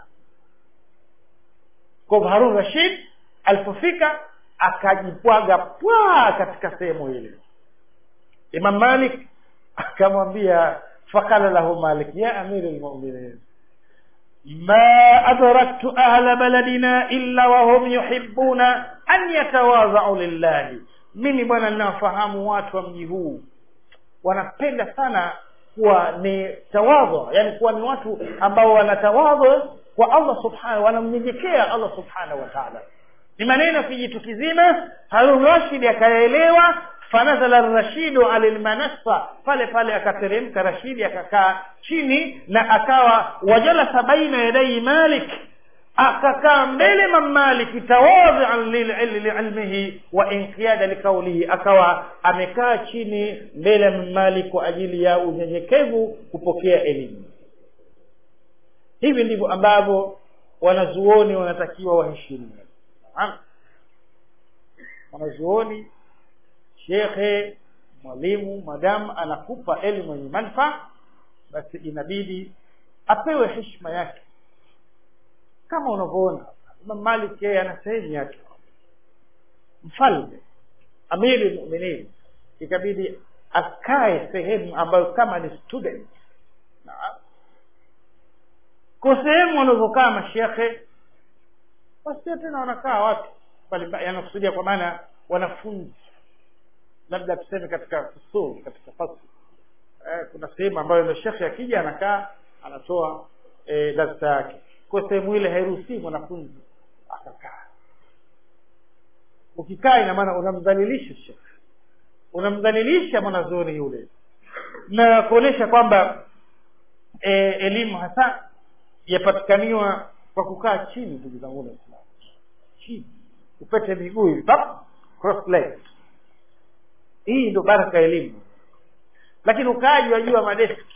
kwa harun rashid alipofika akajipwaga pwa katika sehemu ile imam malik akamwambia fakala lahu malik ya amiri lmuminin ما أدركت أهل بلدنا إلا وهم يحبون أن يتواضعوا لله mimi bwana ninawafahamu watu wa mji huu wanapenda sana kuwa ni tawadhu yani kuwa ni watu ambao wanatawadhu kwa allah subhanahu wanamnyenyekea allah subhanahu wa taala ni maneno kijitu kizima harun rashid akayaelewa fanazala rashidu ala lmanassa pale pale akateremka rashidi akakaa chini na akawa wajalasa baina yadai malik akakaa mbele mamaliki tawadhian liilmihi wa inqiyada likaulihi akawa amekaa chini mbele ya mamalik kwa ajili ya unyenyekevu kupokea elimu hivi ndivyo ambavyo wanazuoni wanatakiwa waheshimiwe wanazuoni shekhe mwalimu madamu anakupa elimu yenye manfaa basi inabidi apewe heshima yake kama unavyoona imam malik yeye ana sehemu yake mfalme amiri lmuminin ikabidi akae sehemu ambayo kama ni student kwa sehemu wanavyokaa mashekhe wasio tena wanakaa watu mbalimbali yanakusudia kwa maana wanafunzi labda tuseme katika fusul katika fasl eh, kuna sehemu ambayo ndo shekhe akija anakaa anatoa eh, darsa yake kwa sehemu ile hairuhusii mwanafunzi akakaa ukikaa ina maana unamdhalilisha shekhe unamdhalilisha mwanazuoni yule na kuonyesha kwamba e, elimu hasa yapatikaniwa kwa kukaa chini ndugu zangu waislamu chini upete miguu hivi cross legs hii ndo baraka ya elimu lakini ukaaji wajua madeski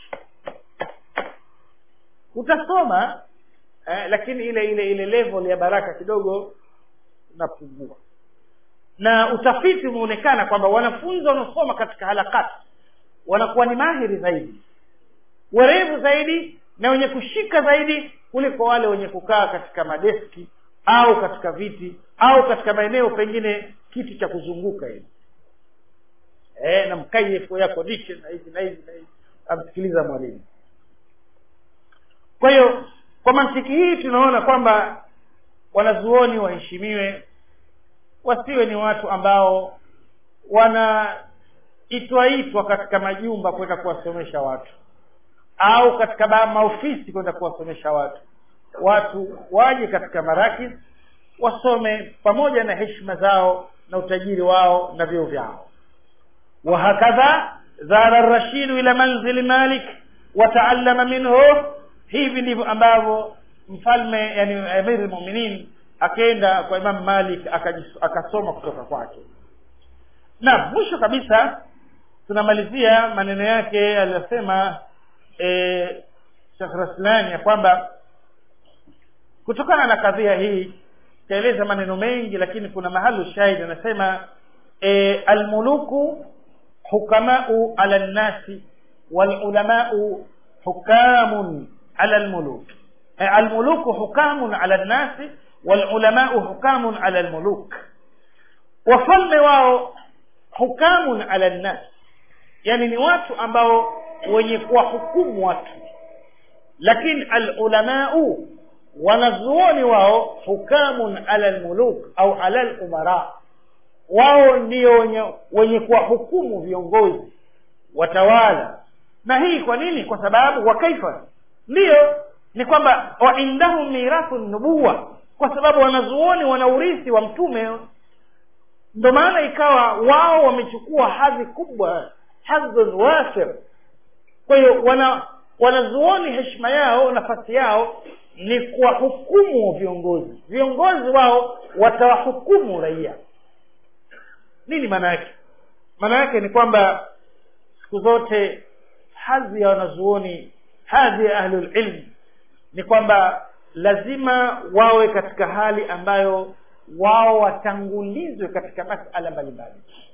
utasoma eh, lakini ile ile ile level ya baraka kidogo inapungua na utafiti umeonekana kwamba wanafunzi wanaosoma katika halakati wanakuwa ni mahiri zaidi werevu zaidi na wenye kushika zaidi kuliko wale wenye kukaa katika madeski au katika viti au katika maeneo pengine kiti cha kuzunguka hivi eh, na mkayefu yako dishe na hivi na hivi na hivi amsikiliza mwalimu kwa hiyo kwa mantiki hii tunaona kwamba wanazuoni waheshimiwe wasiwe ni watu ambao wanaitwaitwa katika majumba kwenda kuwasomesha watu au katika maofisi kwenda kuwasomesha watu watu waje katika marakis wasome pamoja na heshima zao na utajiri wao na vyeo vyao wahakadha zara rashidu ila manzili malik wataallama minhu hivi ndivyo ambavyo mfalme yani amiri lmuminin akaenda kwa imam malik akasoma kutoka kwake na mwisho kabisa tunamalizia maneno yake aliyosema e, shekh raslani ya kwamba kutokana na kadhia hii taeleza maneno mengi lakini kuna mahalu shahidi anasema e, almuluku hukamau ala nnasi walulamau hukamun ala lmuluk e, almuluku hukamun ala nnasi walulamau hukamun ala lmuluk wafalme wao hukamun ala nnas yani ni watu ambao wenye kuwahukumu watu lakini alulamau wanazuoni wao hukamun ala lmuluk au ala lumara wao ndio wenye, wenye kuwahukumu viongozi watawala na hii kwa nini kwa sababu wakaifa ndiyo ni kwamba waindahum mirathu nubuwa kwa sababu wanazuoni wana urithi wa mtume ndo maana ikawa wao wamechukua hadhi kubwa hadhun wasir kwa hiyo wana wanazuoni heshima yao nafasi yao ni kuwahukumu viongozi viongozi wao watawahukumu raia nini maana yake maana yake ni kwamba siku zote hadhi ya wanazuoni hadhi ya ahlulilm ni kwamba lazima wawe katika hali ambayo wao watangulizwe katika masala mbalimbali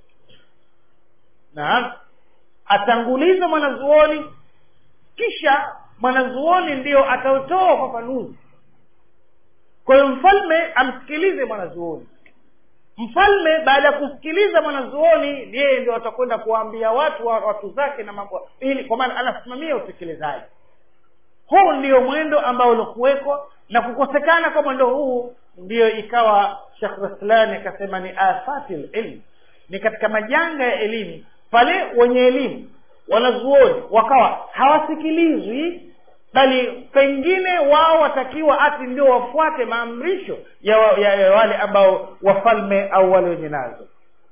naam atangulizwe mwanazuoni kisha mwanazuoni ndio atautoa ufafanuzi kwa hiyo mfalme amsikilize mwanazuoni mfalme baada ya kusikiliza mwanazuoni yeye ndio atakwenda kuwaambia watu wa watu zake na mambo ili kwa maana anasimamia utekelezaji huu ndio mwendo ambao uliokuwekwa na kukosekana kwa mwendo huu ndiyo ikawa shekh raslani akasema ni afati lilm ni katika majanga ya elimu pale wenye elimu wanazuoni wakawa hawasikilizwi bali pengine wao watakiwa ati ndio wafuate maamrisho ya, wa, ya, ya wale ambao wafalme au wale wenye nazo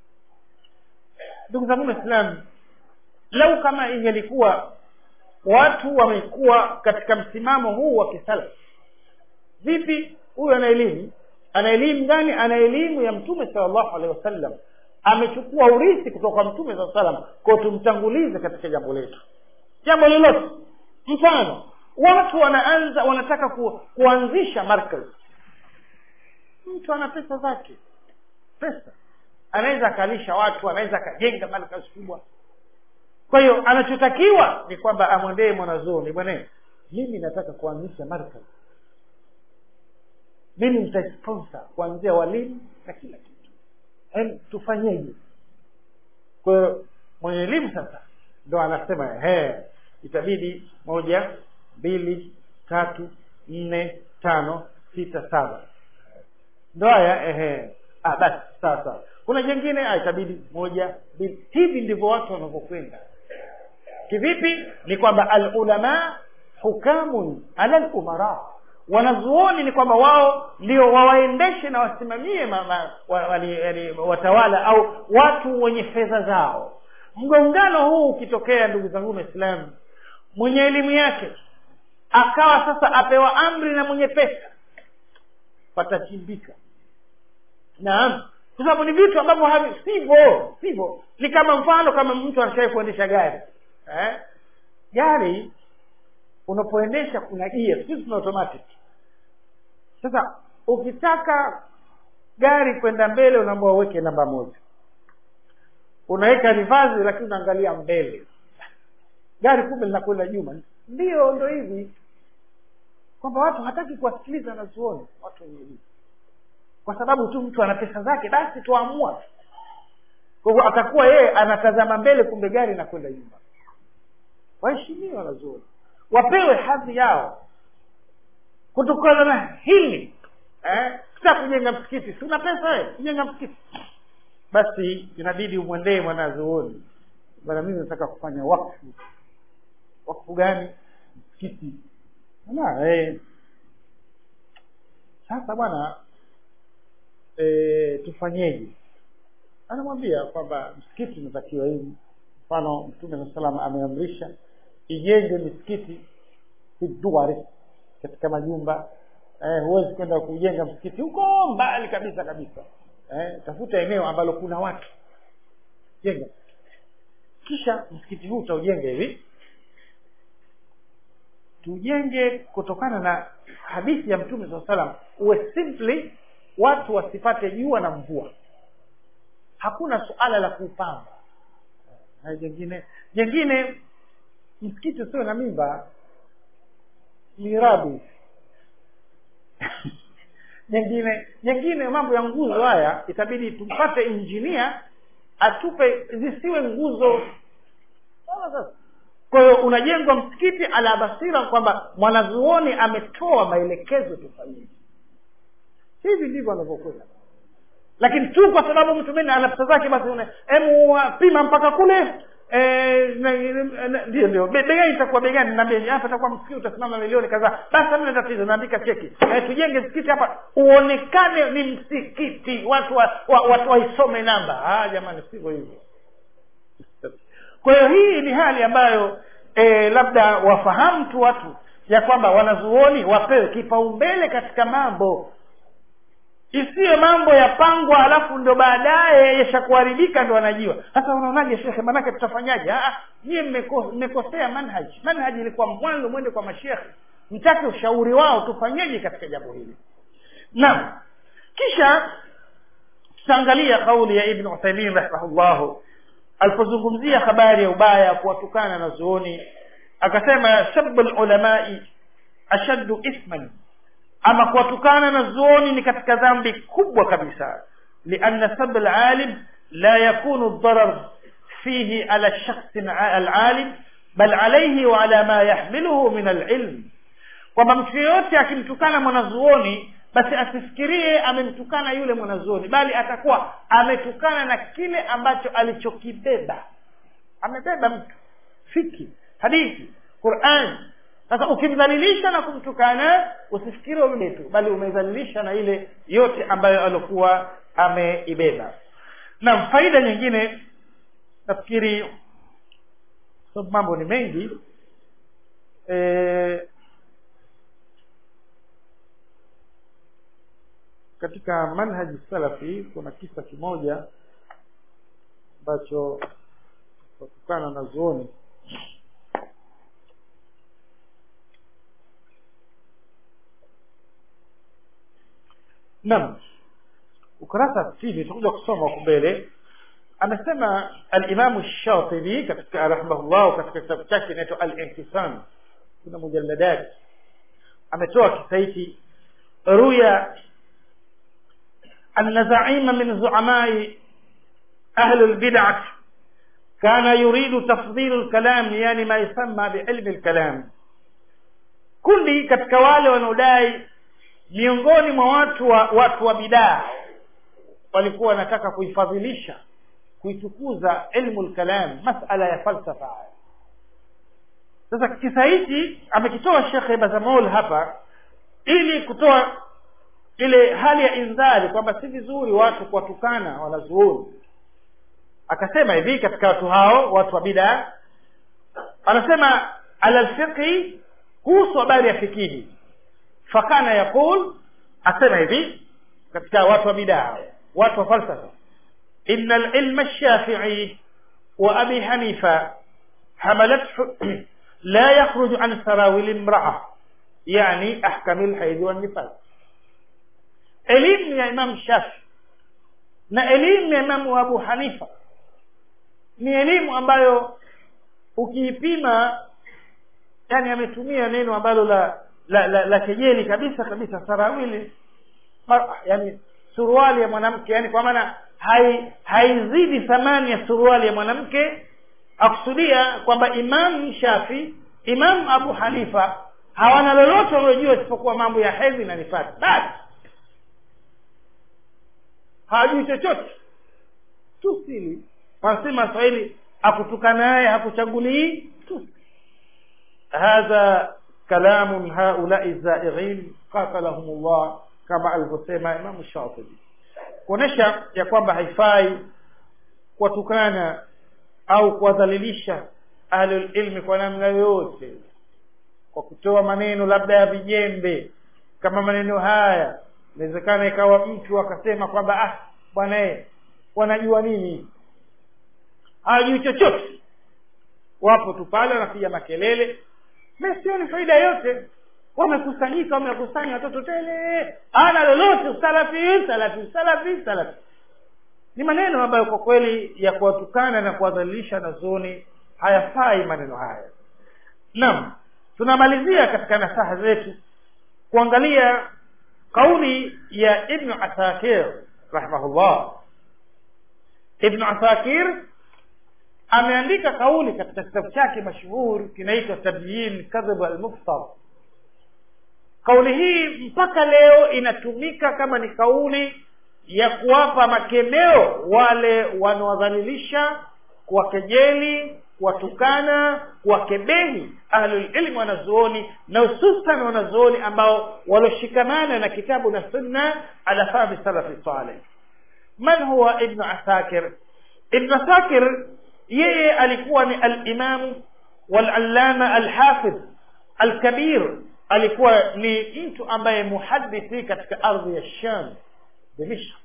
ndugu zangu waislamu lau kama ingelikuwa watu wamekuwa katika msimamo huu wa kisalafi vipi huyu ana elimu ana elimu gani ana elimu ya mtume salllahu alehi wasallam amechukua urithi kutoka kwa mtume saa salam kwao tumtangulize katika jambo letu jambo lolote mfano watu wanaanza wanataka ku, kuanzisha markaz mtu ana pesa zake pesa anaweza akalisha watu anaweza akajenga markaz kubwa kwa hiyo anachotakiwa ni kwamba amwendee mwanazuoni bwana mimi nataka kuanzisha markaz mimi nitasponsor kuanzia walimu na kila kitu yaani tufanyeje kwa hiyo mwenye elimu sasa ndo anasema he itabidi moja mbili tatu nne tano sita saba ndo haya ehe ah, basi sawa sawa kuna jengine ah, itabidi moja mbili hivi ndivyo watu wanavyokwenda kivipi ni kwamba alulama hukamun ala lumara wanazuoni ni kwamba wao ndio wawaendeshe na wasimamie mama, wa, wali, wali, watawala au watu wenye fedha zao mgongano huu ukitokea ndugu zangu waislamu mwenye elimu yake akawa sasa apewa amri na mwenye pesa patachimbika naam kwa sababu ni vitu ambavyo havi sivyo sivyo ni kama mfano kama mtu anashawai kuendesha gari eh? gari unapoendesha kuna gia sisi tuna automatic sasa ukitaka gari kwenda mbele unaambia uweke namba moja unaweka rivazi lakini unaangalia mbele gari kumbe linakwenda nyuma ndio ndo hivi kwamba watu hataki kuwasikiliza wanazuoni watu wenye elimu kwa sababu tu mtu ana pesa zake basi tuamua kwa hivyo atakuwa yeye anatazama mbele kumbe gari inakwenda nyuma waheshimiwe wanazuoni wapewe hadhi yao kutokana na hili eh? kita kujenga msikiti si una pesa wewe kujenga msikiti basi inabidi umwendee mwanazuoni bana mimi nataka kufanya wakfu wakfu gani msikiti na eh. sasa bwana e, tufanyeje anamwambia kwamba msikiti unatakiwa hivi mfano mtume saa salam ameamrisha ijenge misikiti fiduari katika majumba eh, huwezi kwenda kujenga msikiti huko mbali kabisa kabisa eh, tafuta eneo ambalo kuna watu jenga kisha msikiti huu utaujenga hivi tujenge kutokana na hadithi ya mtume saa salam uwe simply watu wasipate jua na mvua hakuna suala la kuupamba na jengine jengine msikiti usiwe na mimba mirabi nyingine nyingine mambo ya nguzo haya itabidi tumpate injinia atupe zisiwe nguzo sawa sasa kwa hiyo unajengwa msikiti ala basira kwamba mwanazuoni ametoa maelekezo tufanyike hivi ndivyo anavyokwenda lakini tu kwa sababu mtu mene ana pesa zake basi emu pima mpaka kule eh, na- na- ndio ndio Be- begani itakuwa begani naambia hapa itakuwa msikiti utasimama milioni kadhaa basi hamna tatizo naandika cheki eh, tujenge msikiti hapa uonekane ni msikiti watu wa, wa, watu waisome namba ah jamani sivyo hivyo kwa hiyo hii ni hali ambayo e, labda wafahamu tu watu ya kwamba wanazuoni wapewe kipaumbele katika mambo isiyo mambo yapangwa halafu ndo baadaye yashakuharibika ndo wanajiwa sasa unaonaje shekhe manake tutafanyaje Ah, nyie mmeko- mmekosea manhaji manhaji ilikuwa mwanzo mwende kwa mashekhe mtake ushauri wao tufanyeje katika jambo hili naam kisha tutaangalia kauli ya ibn uthaimin rahimahullahu alipozungumzia habari ya ubaya kuwatukana na zuoni akasema sabu lulamai ashaddu ithman ama kuwatukana na zuoni ni katika dhambi kubwa kabisa lianna sab alalim la yakunu darar fihi ala shakhsi alalim bal alayhi wa ala ma yahmiluhu min alilm kwamba mtu yeyote akimtukana mwanazuoni basi asifikirie amemtukana yule mwanazuoni bali atakuwa ametukana na kile ambacho alichokibeba amebeba mtu fiki hadithi quran sasa ukimdhalilisha na kumtukana usifikiri umebe tu bali umedhalilisha na ile yote ambayo alikuwa ameibeba na faida nyingine nafikiri sababu mambo ni mengi e, katika manhaji salafi kuna kisa kimoja ambacho kutokana na zuoni naam ukurasa sitini tutakuja kusoma huku mbele amesema alimamu shatibi katika rahimahullahu katika kitabu chake inaitwa al-intisam kuna mujalladat ametoa kisa hiki ruya أن زعيما من زعماء أهل البدعة كان يريد تفضيل الكلام يعني ما يسمى بعلم الكلام kundi katika wale wanaodai miongoni mwa watu wa watu wa bidaa walikuwa wanataka kuifadhilisha kuitukuza ilmu lkalam masala ya falsafa sasa kisa hichi amekitoa shekhe bazamol hapa ili kutoa ile hali ya indhari kwamba si vizuri watu kuwatukana wanazuoni akasema hivi katika watu hao watu wa bidaa anasema ala lfiqhi kuhusu habari ya fikihi fakana yaqul asema hivi katika watu wa bidaa watu wa falsafa ina lilma lshafii wa abi hanifa hamalathu la yakhruju an sarawili imraa yani ahkami lhaidhi wannifas elimu ya imam shafi na elimu ya imamu abu hanifa ni elimu ambayo ukiipima yani ametumia neno ambalo la la, la, la kejeli kabisa kabisa sarawili yani suruali ya mwanamke yani kwa maana hai haizidi thamani ya suruali ya mwanamke akusudia kwamba imam shafi imam abu hanifa hawana lolote waliojua isipokuwa mambo ya hedhi na nifasi basi hawajui chochote tusili wanasema swahili akutukanaye hakuchagulii tusi hadha kalamun haulai zaighin qatalahum llah kama alivyosema imamu shatibi kuonyesha ya kwamba haifai kuwatukana au kuwadhalilisha ahlulilmi kwa namna yoyote kwa kutoa maneno labda ya vijembe kama maneno haya inawezekana ikawa mtu akasema kwamba ah bwana e wanajua nini hawajui chochote wapo tu pale wanapiga makelele na sioni faida yote wamekusanyika wamekusanya watoto tele ana lolote salafi salafi salafi salafi ni maneno ambayo kwa kweli ya kuwatukana na kuwadhalilisha na zoni hayafai maneno haya naam tunamalizia katika nasaha zetu kuangalia kauli ya ibnu asakir rahimahullah ibnu asakir ameandika kauli katika kitabu chake mashuhuri kinaitwa tabyin kadhib almuftar kauli hii mpaka leo inatumika kama ni kauli ya kuwapa makemeo wale wanaodhalilisha kuwakejeli kuwatukana kuwakebehi ahlulilmi wanazuoni na hususan wanazuoni ambao walioshikamana na kitabu na sunna ala fahmi salafi saleh man huwa ibnu asakir ibnu asakir yeye alikuwa ni alimamu walallama alhafidh alkabir alikuwa ni mtu ambaye muhadithi katika ardhi ya sham dimishq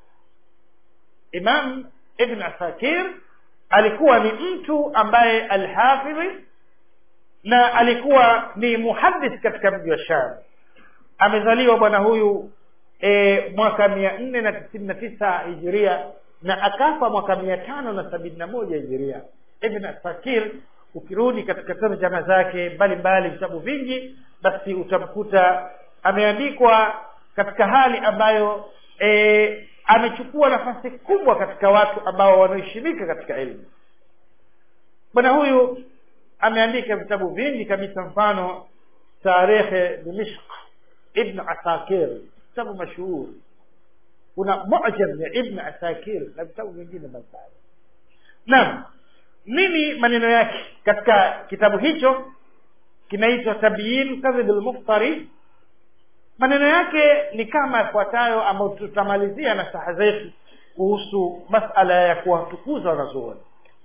imam ibn asakir alikuwa ni mtu ambaye alhafidhi na alikuwa ni muhadith katika mji wa sham amezaliwa bwana huyu e, mwaka mia nne na tisini na tisa hijiria na akafa mwaka mia tano na sabini na moja hijiria ibn asakir ukirudi katika tarjama zake mbalimbali vitabu vingi basi utamkuta ameandikwa katika hali ambayo e, amechukua nafasi kubwa katika watu ambao wanaheshimika katika elimu bwana huyu ameandika vitabu vingi kabisa mfano tarehe dimishq ibn asakir kitabu mashuhuri kuna mujam ya ibn asakir na vitabu vingine mbalimbali naam nini maneno yake katika kitabu hicho kinaitwa tabyin kadhib lmuftari maneno yake ni kama yafuatayo ambayo tutamalizia na saha zetu kuhusu masala ya kuwatukuza wanazuoni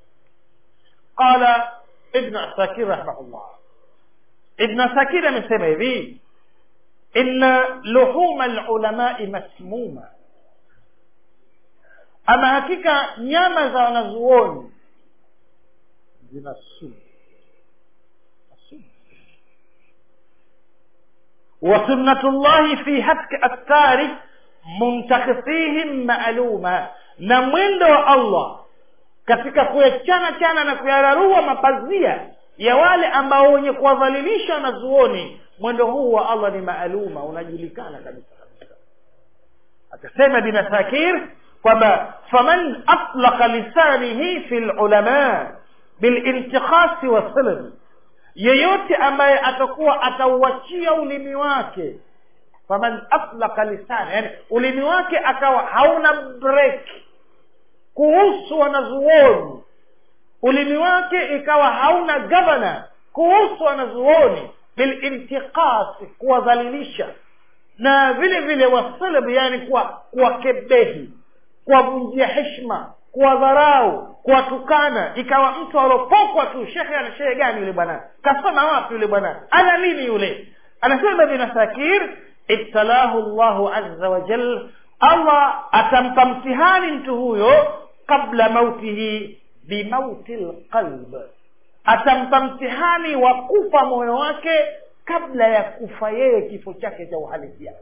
qala ibnu asakir rahimahullah ibnu asakir amesema hivi inna luhuma lulamai masmuma ama hakika nyama za wanazuoni zina sumu وسنة الله في هتك أستار منتخفيهم معلومة na mwendo wa allah katika kuyachana chana na kuyararua mapazia ya wale ambao wenye kuwadhalilisha wanazuoni mwendo huu wa allah ni maaluma unajulikana kabisa kabisa akasema binasakir kwamba faman atlaqa lisanihi fi lulama bilintikhasi wasilm yeyote ambaye atakuwa atauachia ulimi wake faman atlaka lisana yani ulimi wake akawa hauna break kuhusu wanazuoni ulimi wake ikawa hauna gavana kuhusu wanazuoni bilintiqasi kuwadhalilisha na vile vile wasalb yani kuwakebehi kuwavunjia heshma kuwadharau kuwatukana ikawa mtu alopokwa tu shekhe ana shehe gani yule bwana kasoma wapi yule bwana ana nini yule anasema binasakir ibtalahu llahu aza wajal allah atampa mtihani mtu huyo qabla mautihi bimauti lqalb atampa mtihani wa kufa moyo wake kabla ya kufa yeye kifo chake cha uhalisia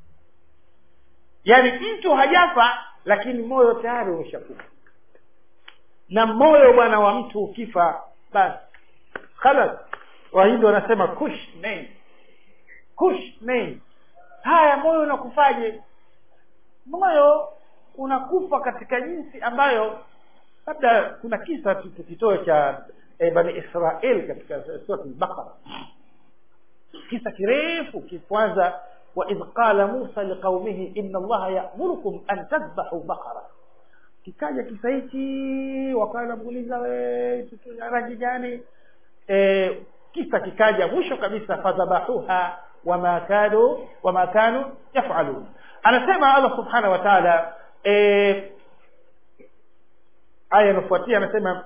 yaani mtu hajafa lakini moyo tayari umeshakufa na moyo bwana wa mtu ukifa basi khalas wahindi wanasema kush nei kush nei haya moyo unakufaje moyo unakufa katika jinsi ambayo labda kuna kisa tukitoe cha e, bani israel katika surat lbaqara kisa kirefu kikwanza waidh qala musa liqaumihi ina allaha yamurukum an tadhbahu baqara kikaja kisa hichi wakawa namuuliza we rangi gani e, kisa kikaja mwisho kabisa fadhabahuha wama kanu wama kanu yafalun anasema allah subhanahu wa taala e, aya inafuatia anasema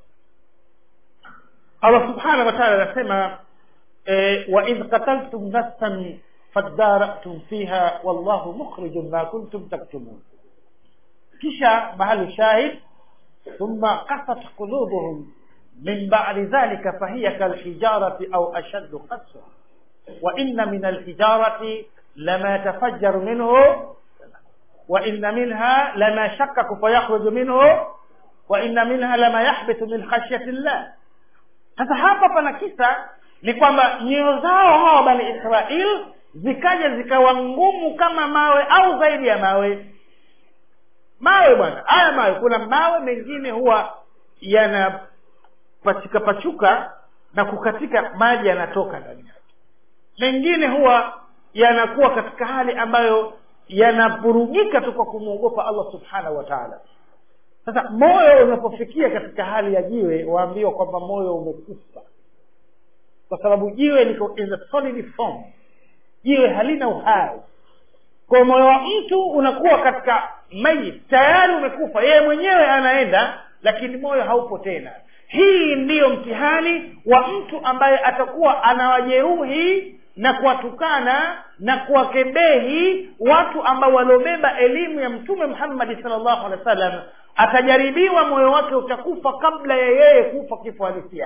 allah subhanahu wa taala anasema e, waidh qataltum nafsan fadaratum fiha wallahu mukhrijun ma kuntum taktumun kisha mahali shahid thumma qasat qulubuhum min ba'di dhalika fahiya kalhijarati au ashaddu qaswa wa inna min alhijarati lama yatafajjaru minhu wa inna minha lama shakkaku fayakhruju minhu wa inna minha lama yahbitu min khashyati llah sasa hapa pana kisa ni kwamba nyoyo zao hawa bani israil zikaja zikawa ngumu kama mawe au zaidi ya mawe mawe bwana haya mawe kuna mawe mengine huwa yanapachika pachuka na kukatika maji yanatoka ndani yake mengine huwa yanakuwa katika hali ambayo yanavurugika tu kwa kumwogopa allah subhanahu wa taala sasa moyo unapofikia katika hali ya jiwe waambiwa kwamba moyo umekufa kwa sababu jiwe liko in a solid form jiwe halina uhai kwa moyo wa mtu unakuwa katika mayit tayari umekufa yeye mwenyewe anaenda lakini moyo haupo tena hii ndiyo mtihani wa mtu ambaye atakuwa anawajeruhi na kuwatukana na kuwakebehi watu ambao waliobeba elimu ya mtume muhammadi salllahu alehi wa sallam atajaribiwa moyo wake utakufa kabla ya yeye kufa kifo halisia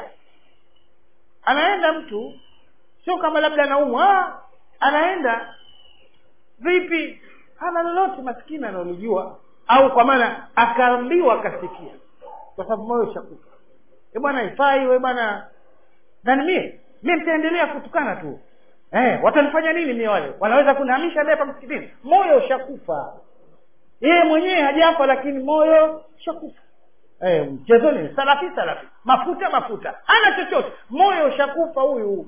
anaenda mtu sio kama labda anaumwa anaenda vipi hana lolote maskini analojua au kwa maana akaambiwa akasikia kwa sababu moyo ushakufa e bwana ifai we bwana nani mie mi mtaendelea kutukana tu eh, watanifanya nini mie wale wanaweza kunihamisha leo hapa msikitini moyo ushakufa yeye mwenyewe hajafa lakini moyo ushakufa eh, mchezoni salafi salafi mafuta mafuta hana chochote moyo ushakufa huyu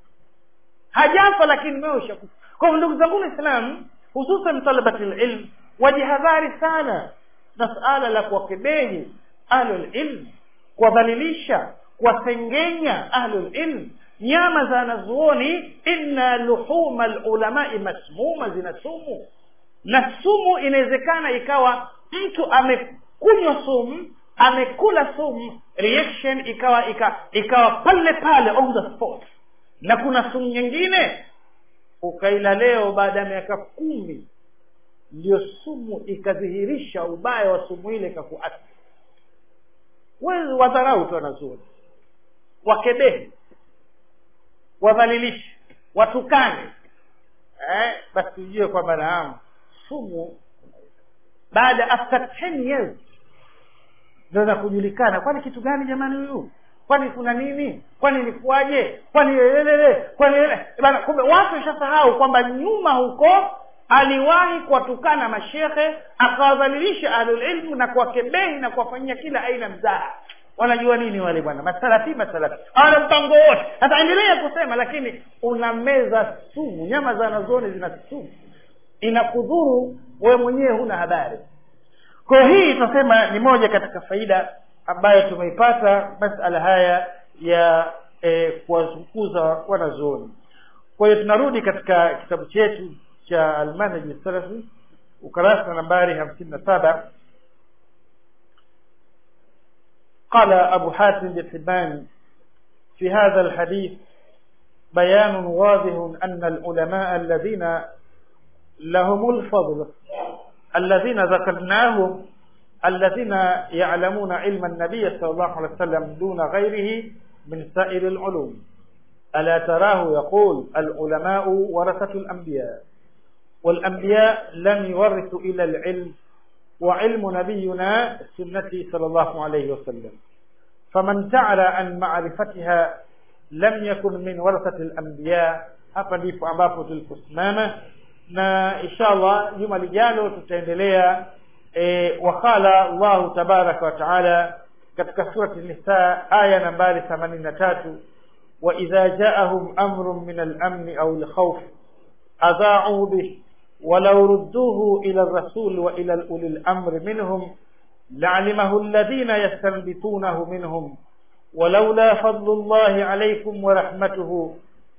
hajafa lakini moyo ushakufa kwa hivyo ndugu zangu waislamu hususan talabati lilm wajihadhari sana na suala la kuwakebehi ahlulilm kuwadhalilisha kuwasengenya ahlulilm nyama za wanazuoni inna luhuma lulamai masmuma zina sumu na sumu inawezekana ikawa mtu amekunywa sumu amekula sumu reaction ikawa ika, ikawa pale pale on the spot na kuna sumu nyingine ukaila leo baada ya miaka kumi ndio sumu ikadhihirisha ubaya wa sumu ile ikakuathiri wewe wadharau tu wanazuoni wakebehi wadhalilishe watukane eh, basi tujue kwamba naam sumu baada after 10 years zinaweza kujulikana kwani kitu gani jamani huyu kwani kuna nini kwani ilikuwaje kwani lelelele kwani lele bana kumbe watu washasahau kwamba nyuma huko aliwahi kuwatukana mashekhe akawadhalilisha ahlulilmu na kuwakebehi na kuwafanyia kila aina mzaha wanajua nini wale bwana masalafi masalafi hawana mpango wote ataendelea kusema lakini unameza sumu nyama za nazoni zina sumu inakudhuru wewe mwenyewe huna habari kwa hii tunasema ni moja katika faida ambayo tumeipata masala haya ya e, kuwazunguza wanazuoni kwa hiyo tunarudi katika kitabu chetu cha almanhaji salafi ukarasa nambari hamsini na saba قال أبو حاتم بن حبان في هذا الحديث بيان واضح أن العلماء الذين لهم الفضل الذين ذكرناهم الذين يعلمون علم النبي صلى الله عليه وسلم دون غيره من سائر العلوم ألا تراه يقول العلماء ورثة الأنبياء والأنبياء لم يورثوا إلى العلم وعلم نبينا سنته صلى الله عليه وسلم فمن تعالى عن معرفتها لم يكن من ورثة الأنبياء hapa ndipo ambapo tuliposimama na inshallah juma lijalo tutaendelea e, wakala Allahu tabaraka wa taala katika surati Nisa aya nambari 83 wa idha jaahum amrun min al-amn aw al-khawf adha'u bih ولو ردوه إلى الرسول وإلى أولي الأمر منهم لعلمه الذين يستنبطونه منهم ولولا فضل الله عليكم ورحمته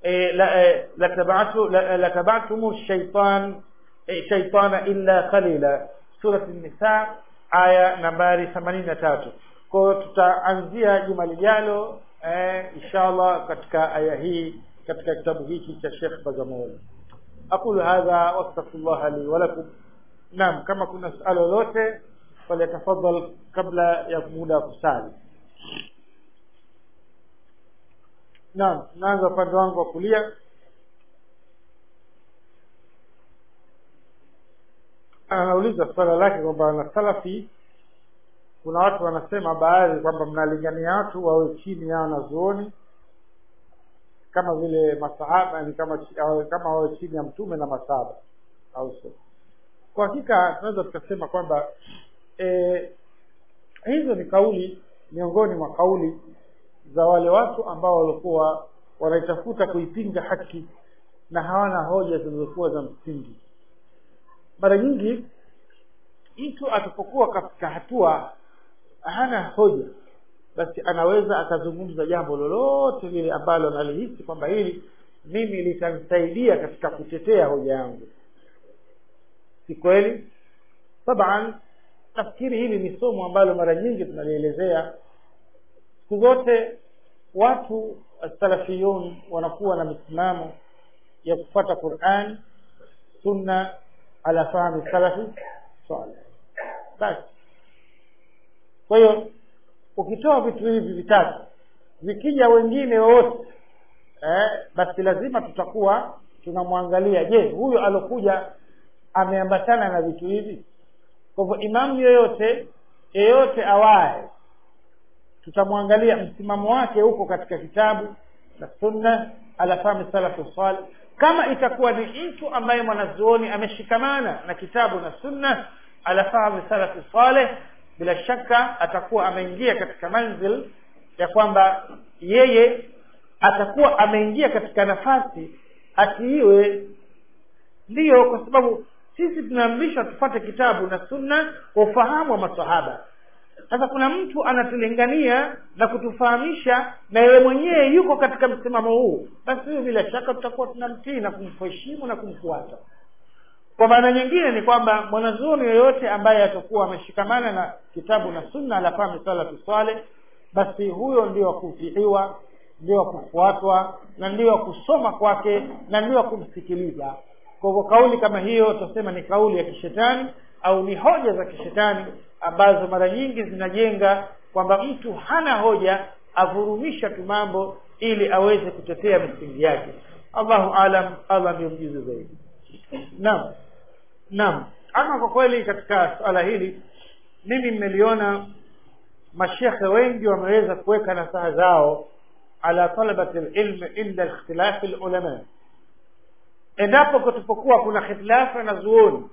لتبعتم الشيطان شيطان إلا قليلا سورة النساء آية نمبر 83 kwa tutaanzia juma lijalo eh, inshallah katika aya hii katika kitabu hiki cha Sheikh Bazamoli aqulu hadha wastaghfirullah li wa lakum naam kama kuna swali lolote falyatafadhal kabla ya muda kusali naam naanza upande wangu wa kulia anauliza swala lake kwamba na salafi kuna watu wanasema baadhi kwamba mnalingania watu wawe chini ya wanazuoni kama vile masahaba ni kama kama wawe chini ya mtume na masahaba au sio kwa hakika tunaweza tukasema kwamba e, hizo ni kauli miongoni mwa kauli za wale watu ambao walikuwa wanaitafuta kuipinga haki na hawana hoja zilizokuwa za msingi mara nyingi mtu atapokuwa katika hatua hana hoja basi anaweza akazungumza jambo lolote lile ambalo analihisi kwamba hili mimi litanisaidia katika kutetea hoja yangu si kweli taban nafikiri hili ni somo ambalo mara nyingi tunalielezea siku zote watu salafiyun wanakuwa na misimamo ya kufuata quran sunna ala fahmi salafi saleh basi kwa hiyo ukitoa vitu hivi vitatu vikija wengine wowote eh, basi lazima tutakuwa tunamwangalia je huyo alokuja ameambatana na vitu hivi kwa hivyo imamu yoyote yeyote awaye tutamwangalia msimamo wake huko katika kitabu na sunna ala fahmi salafu salih kama itakuwa ni mtu ambaye mwanazuoni ameshikamana na kitabu na sunna ala fahmi salafi saleh bila shaka atakuwa ameingia katika manzil ya kwamba yeye atakuwa ameingia katika nafasi atiiwe ndiyo kwa sababu sisi tunaamrishwa tufate kitabu na sunna kwa ufahamu wa masahaba sasa kuna mtu anatulingania na kutufahamisha na yeye mwenyewe yuko katika msimamo huu basi huyo bila shaka tutakuwa tunamtii na kumheshimu na kumfuata kwa maana nyingine ni kwamba mwanazuoni yoyote ambaye atakuwa ameshikamana na kitabu na sunna la fahmi salafu saleh basi huyo ndio wa kutiiwa ndio wa kufuatwa na ndio wa kusoma kwake na ndio wa kumsikiliza kwa hivyo kauli kama hiyo tutasema ni kauli ya kishetani au ni hoja za kishetani ambazo mara nyingi zinajenga kwamba mtu hana hoja avurumisha tu mambo ili aweze kutetea misingi yake allahu alam allah ndio mjuzi zaidi naam naam ama kwa kweli katika swala hili mimi mmeliona mashekhe wengi wameweza kuweka nasaha zao ala talabati lilmi inda ikhtilafi lulama endapo kutupokuwa kuna khitilafu na zuoni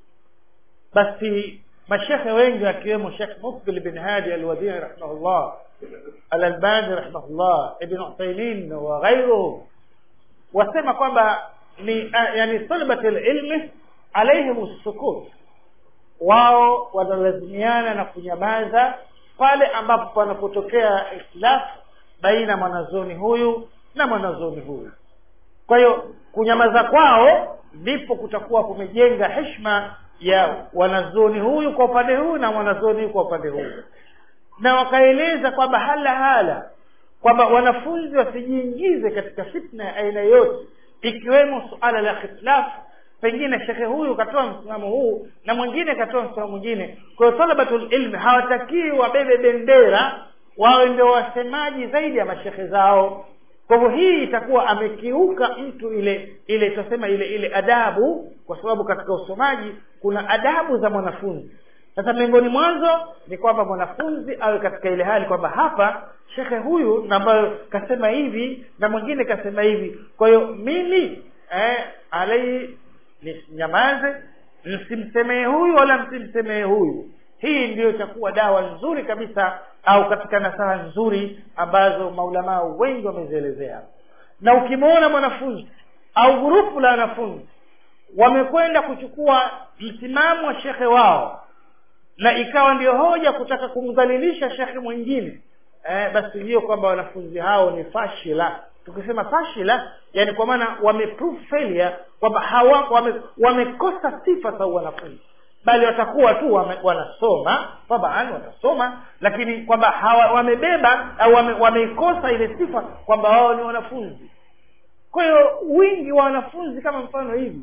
basi mashekhe wengi akiwemo shekh mukbil bin hadi alwadini rahimahullah alalbani rahimahullah ibn uthaimin wa ghairuhu wasema kwamba ni yani talabati lilmi alaihim sukut wao wanalazimiana na kunyamaza pale ambapo panapotokea ikhtilafu baina mwanazoni huyu na mwanazoni huyu kwa hiyo kunyamaza kwao ndipo kutakuwa kumejenga heshima ya wanazoni huyu kwa upande huu na mwanazoni huyu kwa upande huu na wakaeleza kwamba hala hala kwamba wanafunzi wasijiingize katika fitna ya aina yote ikiwemo suala la khitilafu pengine shekhe huyu katoa msimamo huu na mwingine katoa msimamo mwingine kwa hiyo talabatul ilmi hawatakii wabebe bendera wawe ndio wasemaji zaidi ya mashekhe zao kwa hivyo hii itakuwa amekiuka mtu ile ile tutasema ile ile adabu kwa sababu katika usomaji kuna adabu za mwanafunzi sasa miongoni mwanzo ni kwamba mwanafunzi awe katika ile hali kwamba hapa shekhe huyu na ambayo kasema hivi na mwingine kasema hivi kwa hiyo mimi eh, alai ninyamaze msimsemee huyu wala msimsemee huyu hii ndiyo itakuwa dawa nzuri kabisa au katika nasaha nzuri ambazo maulamaa wengi wamezielezea na ukimwona mwanafunzi au grupu la wanafunzi wamekwenda kuchukua msimamo wa shekhe wao na ikawa ndio hoja kutaka kumdhalilisha shekhe mwingine eh, basi hiyo kwamba wanafunzi hao ni fashila tukisema fashila yani kwa maana wameprove failure kwamba hawa wame, wamekosa sifa za wanafunzi bali watakuwa tu wame, wanasoma taban watasoma lakini kwamba hawa wamebeba au wame, wameikosa ile sifa kwamba wao ni wanafunzi kwa hiyo wingi wa wanafunzi kama mfano hivi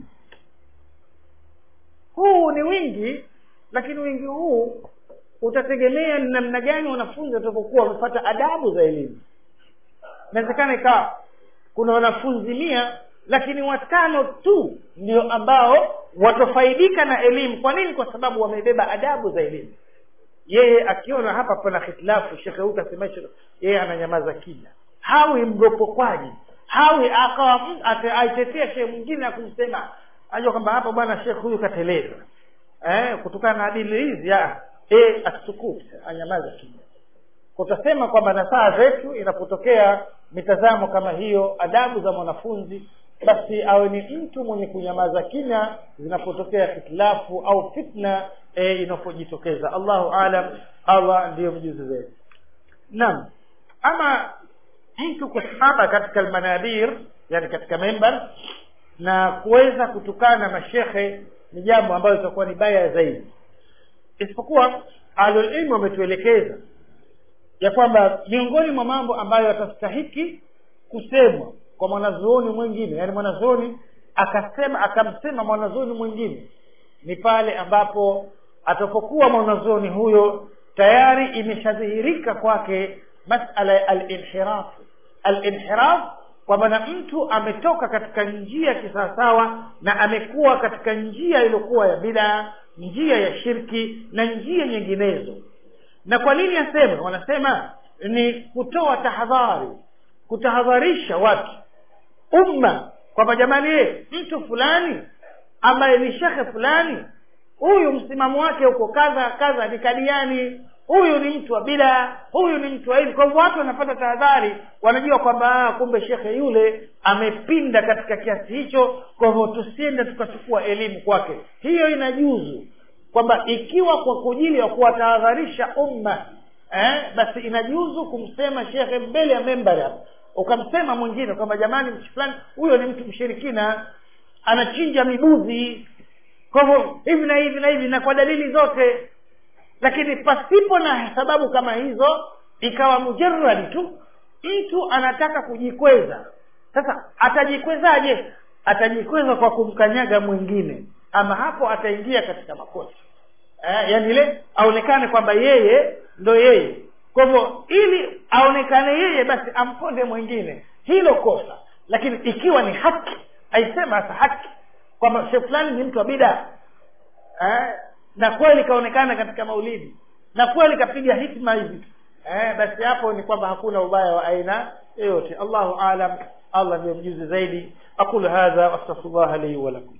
huu ni wingi lakini wingi huu utategemea ni namna gani wanafunzi watakapokuwa wamepata adabu za elimu inawezekana ikawa kuna wanafunzi mia lakini watano tu ndio ambao watafaidika na elimu kwa nini kwa sababu wamebeba adabu za elimu yeye akiona hapa pana hitilafu shekhe huyu kasema yeye ananyamaza kimya hawi mropokwaji hawi akawa aitetea shehe mwingine akumsema ajua kwamba hapa bwana shekhe huyu kateleza eh, kutokana na adili hizi e, asukut anyamaza kimya kutasema kwamba nasaha zetu inapotokea mitazamo kama hiyo adabu za mwanafunzi basi awe ni mtu mwenye kunyamaza kimya zinapotokea hitilafu au fitna e, inapojitokeza allahu alam allah ndiyo mjuzi zaidi naam ama mtu kusimama katika almanadir yani katika membar na kuweza kutukana mashekhe ni jambo ambalo litakuwa ni baya zaidi isipokuwa ahlulilmu wametuelekeza ya kwamba miongoni mwa mambo ambayo yatastahiki kusemwa kwa mwanazuoni mwingine yaani mwanazuoni akasema akamsema mwanazuoni mwingine ni pale ambapo atapokuwa mwanazuoni huyo tayari imeshadhihirika kwake masala ya alinhiraf alinhiraf kwa maana mtu ametoka katika njia kisawasawa na amekuwa katika njia iliyokuwa ya bidaa njia ya shirki na njia nyinginezo na kwa nini aseme wanasema ni kutoa tahadhari kutahadharisha watu umma kwamba jamani ye mtu fulani ambaye ni shekhe fulani huyu msimamo wake uko kadha kadha ni kadiani huyu ni mtu wa bida huyu ni mtu wa hivi kwa hivyo watu wanapata tahadhari wanajua kwamba kumbe shekhe yule amepinda katika kiasi hicho kwa hivyo tusiende tukachukua elimu kwake hiyo inajuzu kwamba ikiwa kwa kujili ya kuwatahadharisha umma eh, basi inajuzu kumsema shekhe mbele ya membari hapo ukamsema mwingine kwamba jamani mtu fulani huyo ni mtu mshirikina anachinja mibuzi kwa hivyo hivi na hivi na hivi na kwa dalili zote lakini pasipo na sababu kama hizo ikawa mujarradi tu mtu anataka kujikweza sasa atajikwezaje atajikweza kwa kumkanyaga mwingine ama hapo ataingia katika makosa eh, yani ile aonekane kwamba yeye ndo yeye kwa hivyo ili aonekane yeye basi amponde mwingine hilo kosa lakini ikiwa ni haki aisema sasa haki kwamba shekh fulani ni mtu wa bida eh, na kweli kaonekana katika maulidi na kweli kapiga hitma hivi eh, basi hapo ni kwamba hakuna ubaya wa aina yoyote allahu alam allah ndiyo mjuzi zaidi aqulu hadha wastaghfirullah li wa lakum